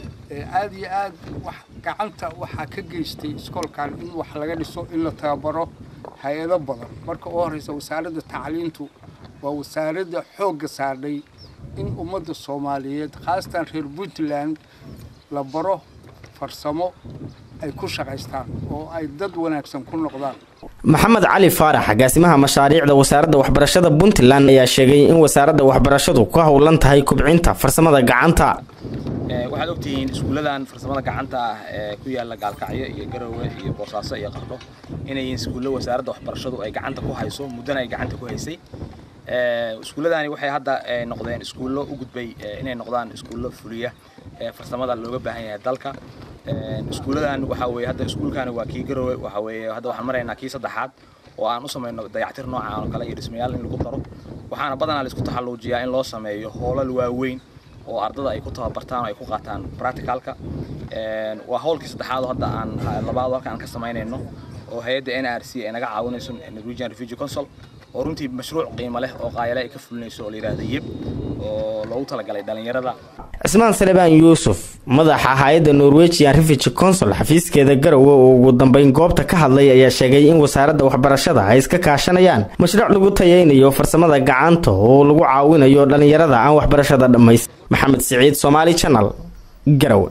aad iyo aad wax gacanta waxaa ka geystay iskoolkan in wax laga dhiso in la tababaro hay-ado badan marka u horeysa wasaaradda tacliintu waa wasaaradda xoogga saardhay in ummadda soomaaliyeed khaasatan reer puntland la baro farsamo ay ku shaqaystaan oo ay dad wanaagsan ku noqdaan maxamed cali faarax agaasimaha mashaariicda wasaaradda waxbarashada puntland ayaa sheegay in wasaaradda waxbarashadu ku howlan tahay kubcinta farsamada gacanta waxaad ogtihiin iskuulladan farsamada gacanta ah ee ku yaala gaalkacyo iyo garowe iyo boosaaso iyo qardho inay iskuullo wasaaradda waxbarashadu ay gacanta ku hayso muddana ay gacanta ku haysay iskuulladani waxay hadda noqdeen iskuullo u gudbay inay noqdaan iskuullo fuliya farsamada looga baahan yahay dalka iskuulladan waxa weeye hadda iskuulkani waa kii garowe waxa weeye hadda waxaan maraynaa kii saddexaad oo aan u samayno dayactir noocan oo kale iyo dhismayaal in lagu daro waxaana badanaa la isku taxalluujiyaa in loo sameeyo hoolal waaweyn oo ardada ay ku tababartaan oo ay ku qaataan practicalka waa howlkii saddexaad oo hadda aan labaad halka aan ka samaynayno oo hay-adda n r c ay naga caawinayso norwegian refugee council oo runtii mashruuc qiimo leh oo qaayale ay ka fulinayso oo la yidhaahda yib oo loogu talagalay dhalinyarada cismaan salebaan yuusuf madaxa hay-adda norwegian refugee council xafiiskeeda garowe oo ugu dambeyn goobta ka hadlay ayaa sheegay in wasaaradda waxbarashada ay iska kaashanayaan mashruuc lagu tayeynayo farsamada gacanta oo lagu caawinayo dhalinyarada aan waxbarashada dhammays maxamed siciid somaali channel garowe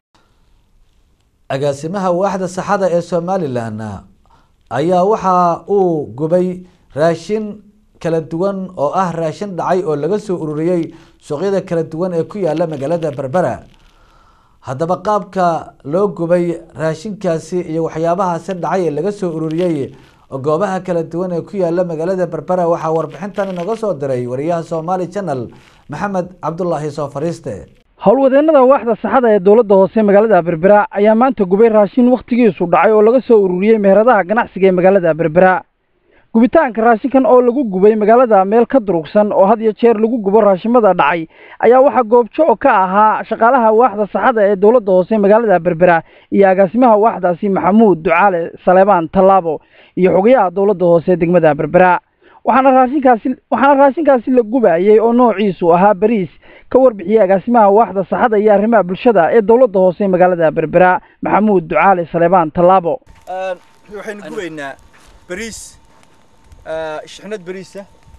agaasimaha waaxda saxada ee somalilan ayaa waxa uu gubay raashin kala duwan oo ah raashin dhacay oo laga soo ururiyey suuqyada kala duwan ee ku yaala magaalada berbera haddaba qaabka loo gubay raashinkaasi iyo waxyaabahaasi dhacay ee laga soo ururiyey goobaha kala duwan ee ku yaala magaalada berbera waxaa warbixintan inoga soo diray wariyaha somaali channel maxamed cabdulaahi soo fariiste howlwadeenada waaxda saxada ee dowladda hoose magaalada berbera ayaa maanta gubay raashin wakhtigiisu dhacay oo laga soo ururiyey meheradaha ganacsiga ee magaalada berbera gubitaanka raashinkan oo lagu gubay magaalada meel ka durugsan oo had iyo jeer lagu gubo raashimada dhacay ayaa waxaa goobjo ka ahaa shaqaalaha waaxda saxada ee dowladda hoose magaalada berbera iyo agaasimaha waaxdaasi maxamuud ducaale saleebaan tallaabo iyo xogayaha dowladda hoose degmada berbera waxaana raashinkaasi waxaana raashinkaasi la gubayey oo noociisu ahaa bariis ka warbixiyey agaasimaha waaxda saxada iyo arrimaha bulshada ee dowladda hoose magaalada berbera maxamuud ducaale saleebaan tallaabo waxaynu gubaynaa bariis shixnad bariisa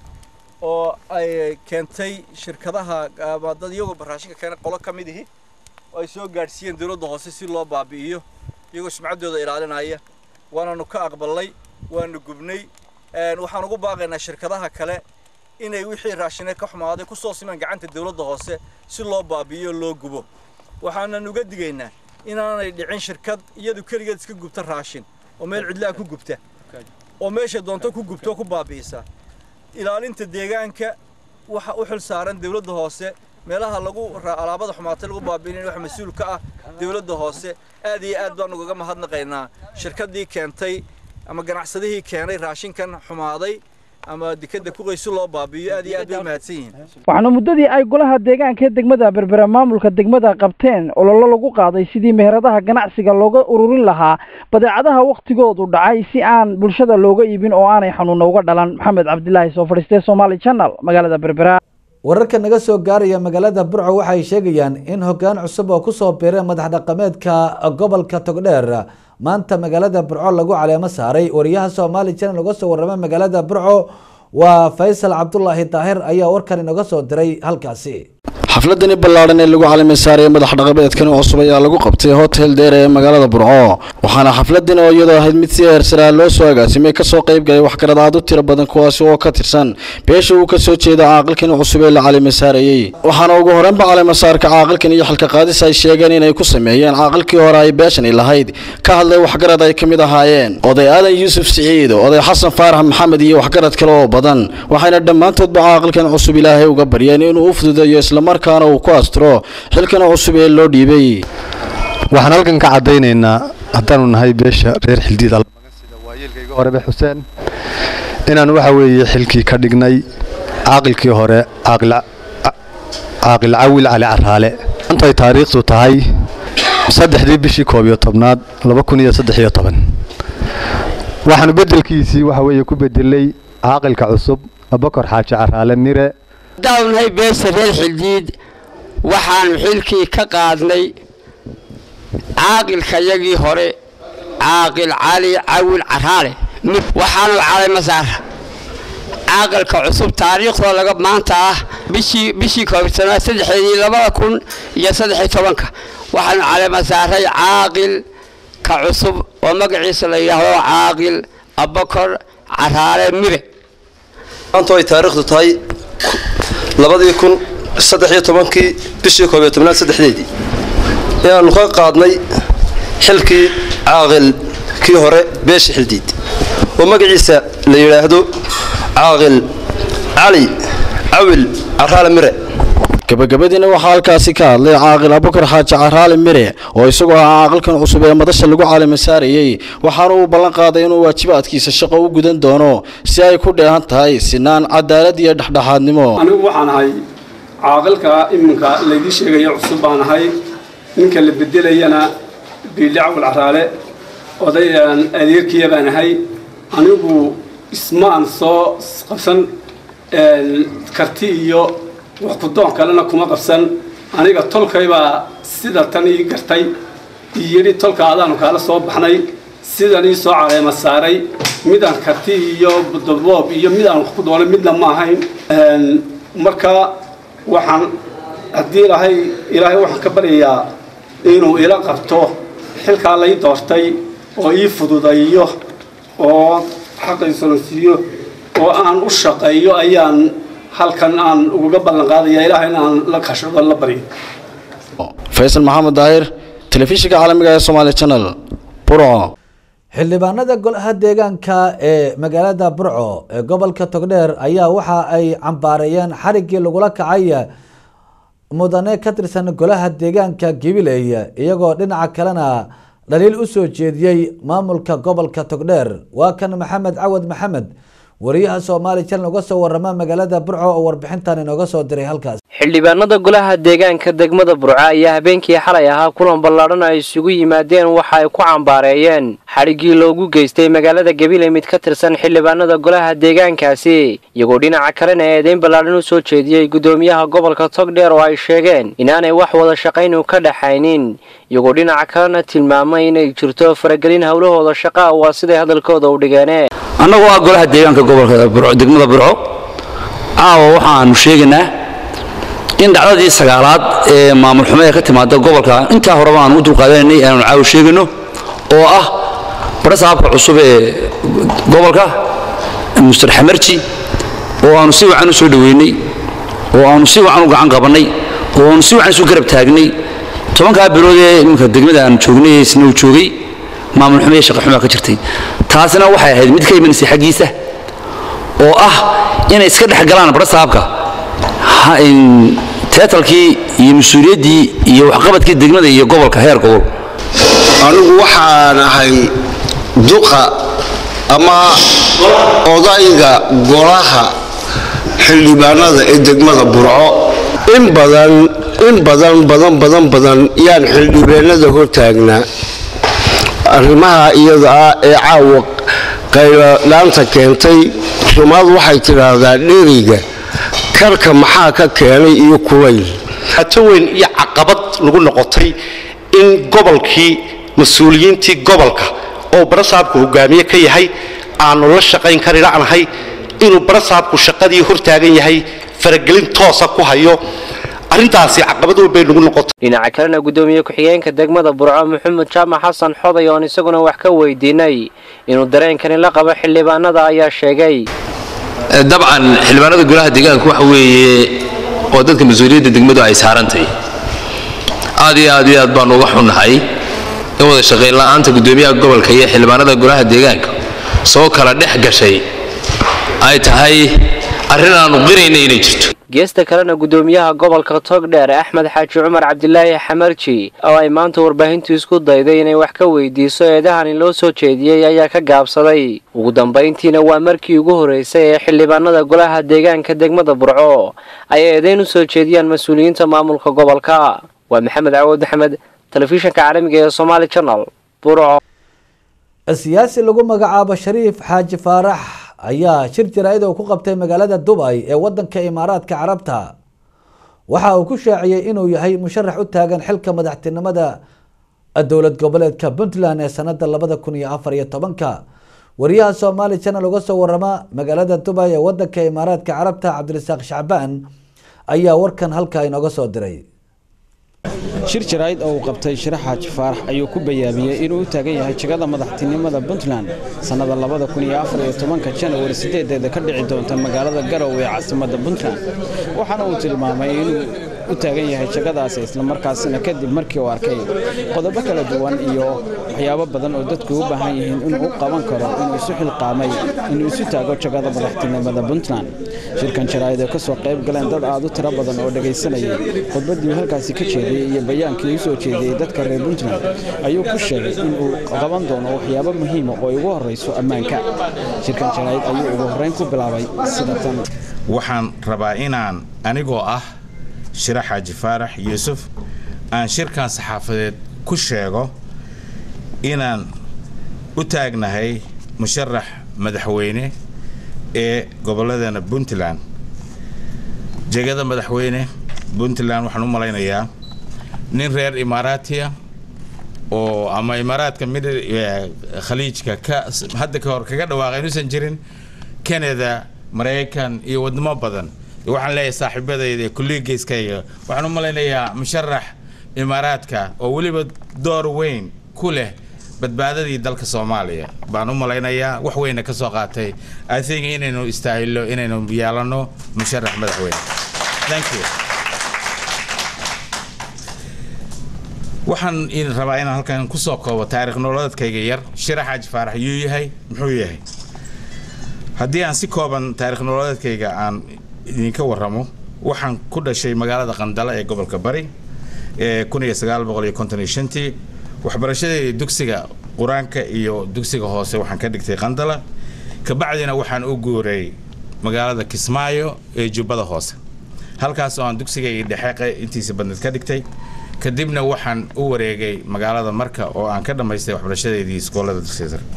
oo ay keentay shirkadaha dad iyagoo raashinka keena qolo ka mid ihi oo ay soo gaadhsiiyeen dowladda hoose si loo baabi'iyo iyagoo sumcaddooda ilaalinaya waananu ka aqbalnay waanu gubnay waxaan ugu baaqaynaa shirkadaha kale inay wixii raashine ka xumaaday kusoo simaan gacanta dowladda hoose si loo baabi'iyo loo gubo waxaanan uga digaynaa inaanay dhicin shirkad iyadu keligeed iska gubta raashin oo meel cidlaha ku gubta oo meesha doonto ku gubto ku baabi'isa ilaalinta deegaanka waxa u xil saaran dowladda hoose meelaha lagu alaabada xumaatay lagu baabi'inayo waxa mas-uul ka ah dowladda hoose aad iyo aad baan ugaga mahadnaqaynaa shirkaddii keentay ama ganacsadihii keenay raashinkan xumaaday ama dekada kuqaysi loo baabi'iyo aad iyo aad bay mahadsan yihiin waxaana muddadii ay golaha deegaanka ee degmada berbera maamulka degmada qabteen ololo lagu qaaday sidii meheradaha ganacsiga looga ururin lahaa badeecadaha wakhtigoodu dhacay si aan bulshada looga iibin oo aanay xanuuna uga dhalan maxamed cabdilaahi soo fadhiistee somaali channel magaalada berbera wararka naga soo gaaraya magaalada burco waxay sheegayaan in hoggaan cusub oo kusoo biiray madax dhaqameedka gobolka togdheer maanta magaalada burco lagu caleemo saaray wariyaha somaali channel uga soo warramay magaalada burco waa faysal cabdulaahi daahir ayaa warkan inoga soo diray halkaasi xafladani ballaadhan ee lagu calaamay saaraya madax dhaqameedkan cusub ayaa lagu qabtay hotel dheer ee magaalada burco waxaana xafladan oo iyadoo ahayd mid si heersaraa loo soo agaasimay kasoo qayb galay waxgarad aad u tiro badan kuwaasi oo ka tirsan beesha uu kasoo jeeda caaqilkan cusub ee la calaamay saarayey waxaana ugu horreynba caleemasaarka caaqilkan iyo xilka qaadis ay sheegeen inay ku sameeyeen caaqilkii hore ay beeshani lahayd ka hadlay waxgarad ay ka mid ahaayeen oday aadan yuusuf siciid oday xasan faarax maxamed iyo waxgarad kale oo badan waxayna dhammaantoodba caaqilkan cusub ilaahay uga baryeen inuu u fududeeyo islamarka uu ku asturo xilkan cusub ee loo dhiibay waxaan halkan ka caddaynaynaa haddaanu nahay beesha reer xildiid waayeelkayga horebe xuseen inaan waxa weeye xilkii ka dhignay caaqilkii hore caaqil cawil cali caraale maanta ay taariikhdu tahay saddexdii bishii koob iyo tobnaad laba kun iyo saddex iyo toban waxaanu beddelkiisii waxa weeye ku bedelay caaqilka cusub abakor xaaji caraale mire haddaanu nahay beesha reer xildiid waxaanu xilkii ka qaadnay caaqilkayagii hore caaqil cali cawil caraale waxaanu caleymasaar caaqilka cusub taariikhdoo laga maanta ah bishii bishii koobsanaad saddexdeedii labada kun iyo saddexiyo tobanka waxaanu caleemasaaray caaqil ka cusub oo magaciisa la yidhaahdo caaqil abakor caraale mire maanta ay taariikhdu tahay labadii kun saddex iyo tobankii bishii koob iyo tobnaad saddexdeedii ayaanu ka qaadnay xilkii caaqil kii hore beesha xildiid oo magaciisa la yidhaahdo caaqil cali cawil caraale mire gabagabadiina waxaa halkaasi ka hadlay caaqil abukar xaaji caraali mire oo isagoo ahaa caaqilkan cusub ee madasha lagu caalami saarayey waxaana uu ballan qaaday inuu waajibaadkiisa shaqo u gudan doono si ay ku dheehan tahay sinaan cadaalad iyo dhexdhexaadnimo anigu waxaan ahay caaqilka iminka laydii sheegaya cusub baan ahay ninka la bedelayana biili cawil caraale oday adeerkiya baan ahay anigu isma aan soo qabsan karti iyo wax kudoon kalena kuma qabsan aniga tolkaybaa sida tan ii gartay ii yidhi tolka adaanu kaala soo baxnay sidan ii soo caleema saaray midaan karti iyo daboob iyo mid aan wax ku doonay midna ma ahayn marka waxaan haddii ilaahay ilaahay waxaan ka baryayaa inuu ila qabto xilkaa lay doortay oo ii fududayo oo xaqaysana siiyo oo aan u shaqeeyo ayaan halkan aan ugaga ballan qaadaya ilaahay in aan la kashado la baryo faysal maxamed daahir telefishinka caalamiga ee somaali channel burco xildhibaanada golaha deegaanka ee magaalada burco ee gobolka togdheer ayaa waxa ay cambaareeyeen xariggii lagula kacay mudane ka tirsan golaha deegaanka gabiley iyagoo dhinaca kalena dhaliil u soo jeediyey maamulka gobolka togdheer waa kan maxamed cawad maxamed wariyaha soomaali channel uga soo warama magaalada burco oo warbixintan inooga soo diray halkaas xildhibaanada golaha deegaanka degmada burco ayaa habeenkii xalay ahaa kulan ballaadhan ay isugu yimaadeen waxa ay ku cambaareeyeen xadhiggii loogu geystay magaalada gabiley mid ka tirsan xildhibaanada golaha deegaankaasi iyagoo dhinaca kalena eedeyn ballaadhan u soo jeediyey guddoomiyaha gobolka togdheer oo ay sheegeen inaanay wax wada shaqaynu ka dhaxaynin iyagoo dhinaca kalena tilmaamay inay jirto faragelin howlahooda shaqa waa siday hadalkooda u dhigeene annagoo ah golaha deegaanka gobolka burco degmada burco caawa waxaanu sheegaynaa in dhacdadii sagaalaad ee maamul xumo ee ka timaada gobolka intaa horeba aanu u dulqaadanaynay aanu caawa sheegayno oo ah barasaabka cusub ee gobolka muster xamarji oo aanu si wacan u soo dhoweynay oo aanu si wacan u gacan qabannay oo aanu si wacan isu garab taagnay tobankaa bilood ee iminka degmada aanu joognay isna uu joogay maamul xumo iyo shaqa xumaa ka jirtay taasina waxay ahayd mid ka imanaysay xaggiisa oo ah inay iska dhex galaan barasaabka teetalkii iyo mas-uuliyaddii iyo waxqabadkii degmada iyo gobolka heer gobol anigu waxaan ahay duqa ama odayga golaha xildhibaanada ee degmada burco in badan in badan badan badan badan yaan xildhibaanada hortaagnaa arrimaha iyada ah ee caawa qayladhaanta keentay soomaadu waxay tidhaahdaa dheriga karka maxaa ka keenay iyo kulayl ato weyn iyo caqabad lagu noqotay in gobolkii mas-uuliyiintii gobolka oo barasaabku hogaamiye ka yahay aanu la shaqayn kari la'nahay inuu barasaabku shaqadii hortaagan yahay faragelin toosa ku hayo arrintaasi caqabad weyn bay nagu noqotay dhinaca kalena guddoomiye ku-xigeenka degmada burco maxamed jaamac xasan xoday oon isaguna wax ka weydiinay inuu dareenkani la qabo xildhibaanada ayaa sheegay dabcan xildhibaanada golaha deegaanka waxa weeye oo dadka mas-uuliyadda degmadu ay saarantahay aad iyo aad iyo aad baanu uga xunnahay in wada shaqayn la'aanta guddoomiyaha gobolka iyo xildhibaanada golaha deegaanka soo kala dhex gashay ay tahay arrin aanu qirayna inay jirto geesta kalena guddoomiyaha gobolka togdheer axmed xaaji cumar cabdilaahi xamarji oo ay maanta warbaahintu isku dayday inay wax ka weydiiso eedahani loo soo jeediyey ayaa ka gaabsaday ugu dambayntiina waa markii ugu horreysay ee xildhibaanada golaha deegaanka degmada burco ay eedeyn u soo jeediyaan mas-uuliyiinta maamulka gobolka waa maxamed cawood axmed telefishinka caalamiga ee somaali channel burco siyaasi lagu magacaabo shariif xaaji faarax ayaa shir jaraa'id oo ku qabtay magaalada dubay ee wadanka imaaraadka carabta waxa uu ku shaaciyey inuu yahay musharax u taagan xilka madaxtinimada dowlad goboleedka puntland ee sanada labada kun iyo afar iyo tobanka wariyaha somaali channel uga soo warama magaalada dubay ee wadanka imaaraadka carabta cabdirasaaq shacbaan ayaa warkan halkaa inooga soo diray shir jaraa'id oo uu qabtay shirax xaaji faarax ayuu ku bayaamiyey inuu u taagan yahay jegada madaxtinimada puntland sannada labada kun iyo afar iyo tobanka janawari sideedeeda ka dhici doonta magaalada garow ee caasimadda puntland waxaana uu tilmaamay inuu u taagan yahay jagadaasi islamarkaasina kadib markii uu arkay qodobo kala duwan iyo waxyaabo badan oo dadku u baahan yihiin inuu u qaban karo inuu isu xilqaamay inuu isu taago jagada madaxtinimada puntland shirkan jaraa'id oo ka soo qayb galeen dad aad u tiro badan oo dhegaysanayay khudbaddii uu halkaasi ka jeediyey iyo bayaankii u soo jeediyey dadka reer puntland ayuu ku sheegay inuu qaban doono waxyaabo muhiima oo ay ugu horrayso ammaanka shirkan jaraa'id ayuu ugu horrayn ku bilaabay sida tan waxaan rabaa inaan anigoo ah shira xaaji faarax yuusuf aan shirkan saxaafadeed ku sheego inaan u taagnahay musharax madaxweyne ee gobolladana puntland jegada madaxweyne puntland waxaan u malaynayaa nin reer imaaraatiya oo ama imaaraadka mid khaliijka ka hadda ka hor kaga dhawaaqay inuusan jirin canada maraykan iyo wadamo badan waxaan leeyahay saaxiibadayda ee kulligeyskayga waxaan u malaynayaa musharax imaaraadka oo weliba door weyn ku leh badbaadadii dalka soomaaliya baan u malaynayaa wax weyna ka soo qaatay i think inaynu istaahilo inaynu yeelano musharax madaxweyne thank you waxaan idin rabaa inaan halkan kusoo koobo taariikh nololeedkayga yar shira xaaji faarax yuu yahay muxuu yahay haddii aan si kooban taarikh nololeedkayga aan idinka warramo waxaan ku dhashay magaalada qandala ee gobolka bari ee kun iyo sagaal boqol iyo konton iyo shantii waxbarashadeedii dugsiga qur-aanka iyo dugsiga hoose waxaan ka dhigtay qandala kabacdina waxaan u guuray magaalada kismaayo ee jubbada hoose halkaas oo aan dugsigayga dhexe intiisa badneed ka dhigtay kadibna waxaan u wareegay magaalada marka oo aan ka dhammaystay waxbarashadeedii iskoolada dugsiga sare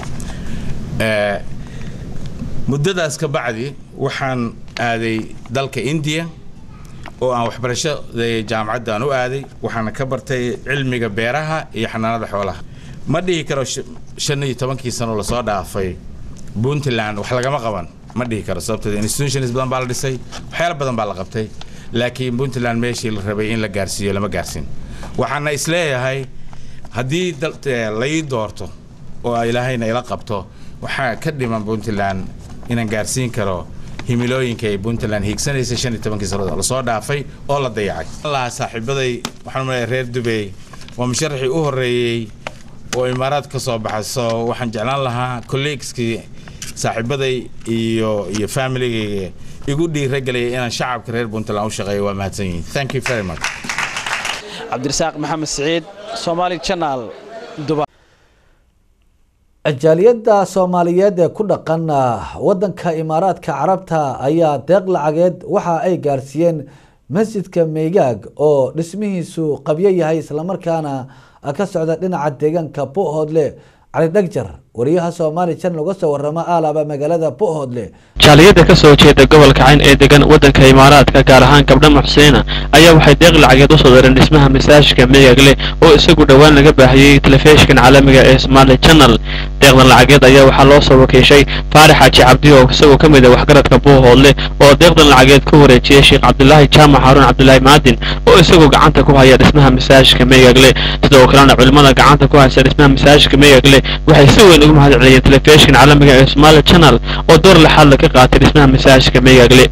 muddadaas ka bacdi waxaan aaday dalka indiya oo aan waxbarashada jaamacadda aan u aaday waxaana ka bartay cilmiga beeraha iyo xanaanada xoolaha ma dhihi karo shan iyo tobankii sano lasoo dhaafay puntland wax lagama qaban ma dhihi karo sababteed institutions badan baa la dhisay waxyaalo badan baa la qabtay laakiin puntland meeshii la rabay in la gaarsiiyo lama gaarsiin waxaana isleeyahay haddii lai doorto oo ilaahayna ila qabto waxaa ka dhiman puntland inaan gaarsiin karo himilooyinka ay puntland hiigsanaysa shan iyo tobankii sannadood lasoo dhaafay oo la dayacay allaha saaxiibaday waxaan umaleeya reer dubey waa musharaxii u horreeyey oo imaaraad ka soo baxay so waxaan jeclaan lahaa colleegskii saaxiibaday iyo iyo familigayga igu dhiiragelaya inaan shacabka reer puntland u shaqeeyo waa mahadsan yihiin thank you very much cabdirasaaq maxamed siciid somaali channel dubai jaaliyadda soomaaliyeed ee ku dhaqan wadanka imaaraadka carabta ayaa deeq lacageed waxa ay gaarsiiyeen masjidka meygaag oo dhismihiisu qabyo yahay islamarkaana ka socda dhinaca deegaanka buhoodle cali dhagjar wariyaha soomaali channel uga soo warama aalaba magaalada buhoodle jaaliyadda ka soo jeeda gobolka cayn ee degan waddanka imaaraadka gaar ahaan gabdha muxseena ayaa waxay deeq lacageed u soo dareen dhismaha masaajidka meegagle oo isagu dhowaan laga baahiyey telefishinkan caalamiga ee somaali channel deeqdan lacageed ayaa waxaa loo soo wakiishay faarax xaaji cabdi oo isagoo ka mid ah waxgaradka buuhoodle oo deeqdan lacageed ku wareejiyey sheekh cabdulaahi jaamac xaaruun cabdulaahi maadin oo isagoo gacanta ku haya dhismaha masaajidka meegagle sidoo kalena culimmada gacanta ku haysa dhismaha masaajidka meegagle waxay si weyn ugu mahad celiyeen telefishinkan caalamiga ee somaali channel oo door lexaad ka qaatay dhismaha masaajidka meegagle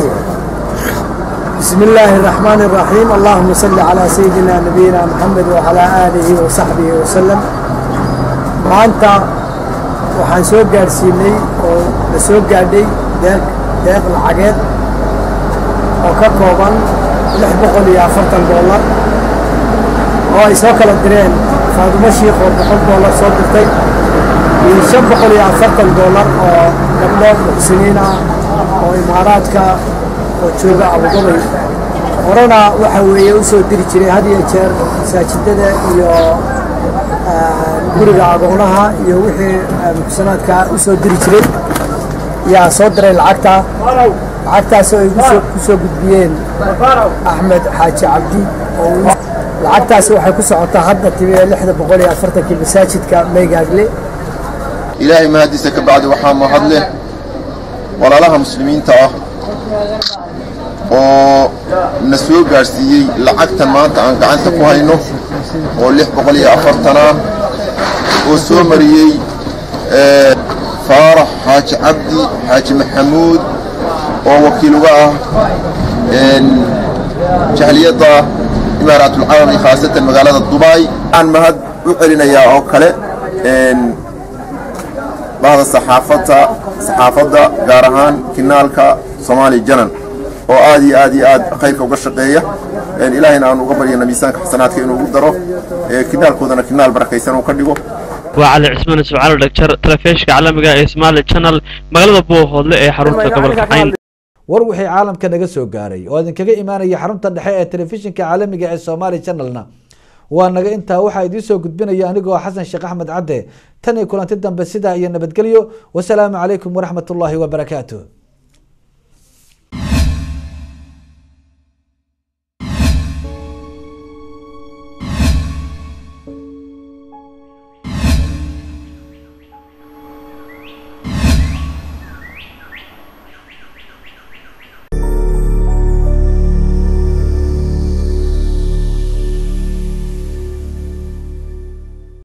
بسم الله الرحمن الرحيم اللهم صل على سيدنا نبينا محمد وعلى آله وصحبه وسلم maanta waxaan soo gaadhsiinay oo la soo gaadhay deeq deeq lacageed oo ka kooban lix boqol iyo afartan dollar oo ay soo kala direen faadumo shiikh oo boqol dollar soo dirtay iyo shan boqol iyo afartan dollar oo gabdho muxsiniin ah oo imaaraadka oo jooga abudabay horena waxa weeye u soo diri jiray had iyo jeer masaajidada iyo guriga agoonaha iyo wixii muxsanaadka u soo diri jiray yaa soo diray lacagta lacagtaasoo ay ku soo gudbiyeen axmed xaaji cabdi lacagtaasi waxay ku socotaa hadda timi lixda boqol iyo afartankii masaajidka meygaagle ilaahay mahadiisa ka bacdi waxaa mahad leh walaalaha muslimiinta ah oo na soo gaadhsiiyey lacagtan maanta aan gacanta ku hayno oo lix boqol iyo afartan ah oo soo mariyey faarax xaaji cabdi xaaji maxamuud oo wakiil uga ah jahliyadda imaaraatulcarabi khaasatan magaalada dubai waxaan mahad u celinayaa oo kale bahda saxaafadda saxaafadda gaar ahaan kinaalka soomaali janan oo aad iyo aad iyo aad khayrka uga shaqeeya ilaahayna aan uga baryana miisaanka xasanaadka inuu ugu daro kinaalkoodana kinaal barakaysan uu ka dhigo waa cali cismaan ismaaciil dhagjar telefishka caalamiga ee Somali Channel magaalada Buuhoodle ee xarunta gobolka Cayn war wixii caalamka naga soo gaaray oo idinkaga imaanaya xarunta dhexe ee telefishinka caalamiga ee Somali Channelna waa naga intaa waxaa idiin soo gudbinaya anigoo xasan sheekh axmed cadde tan iyo kulanti dambe sidaa iyo nabadgelyo wasalaamu calaykum waraxmatullaahi wabarakaatuh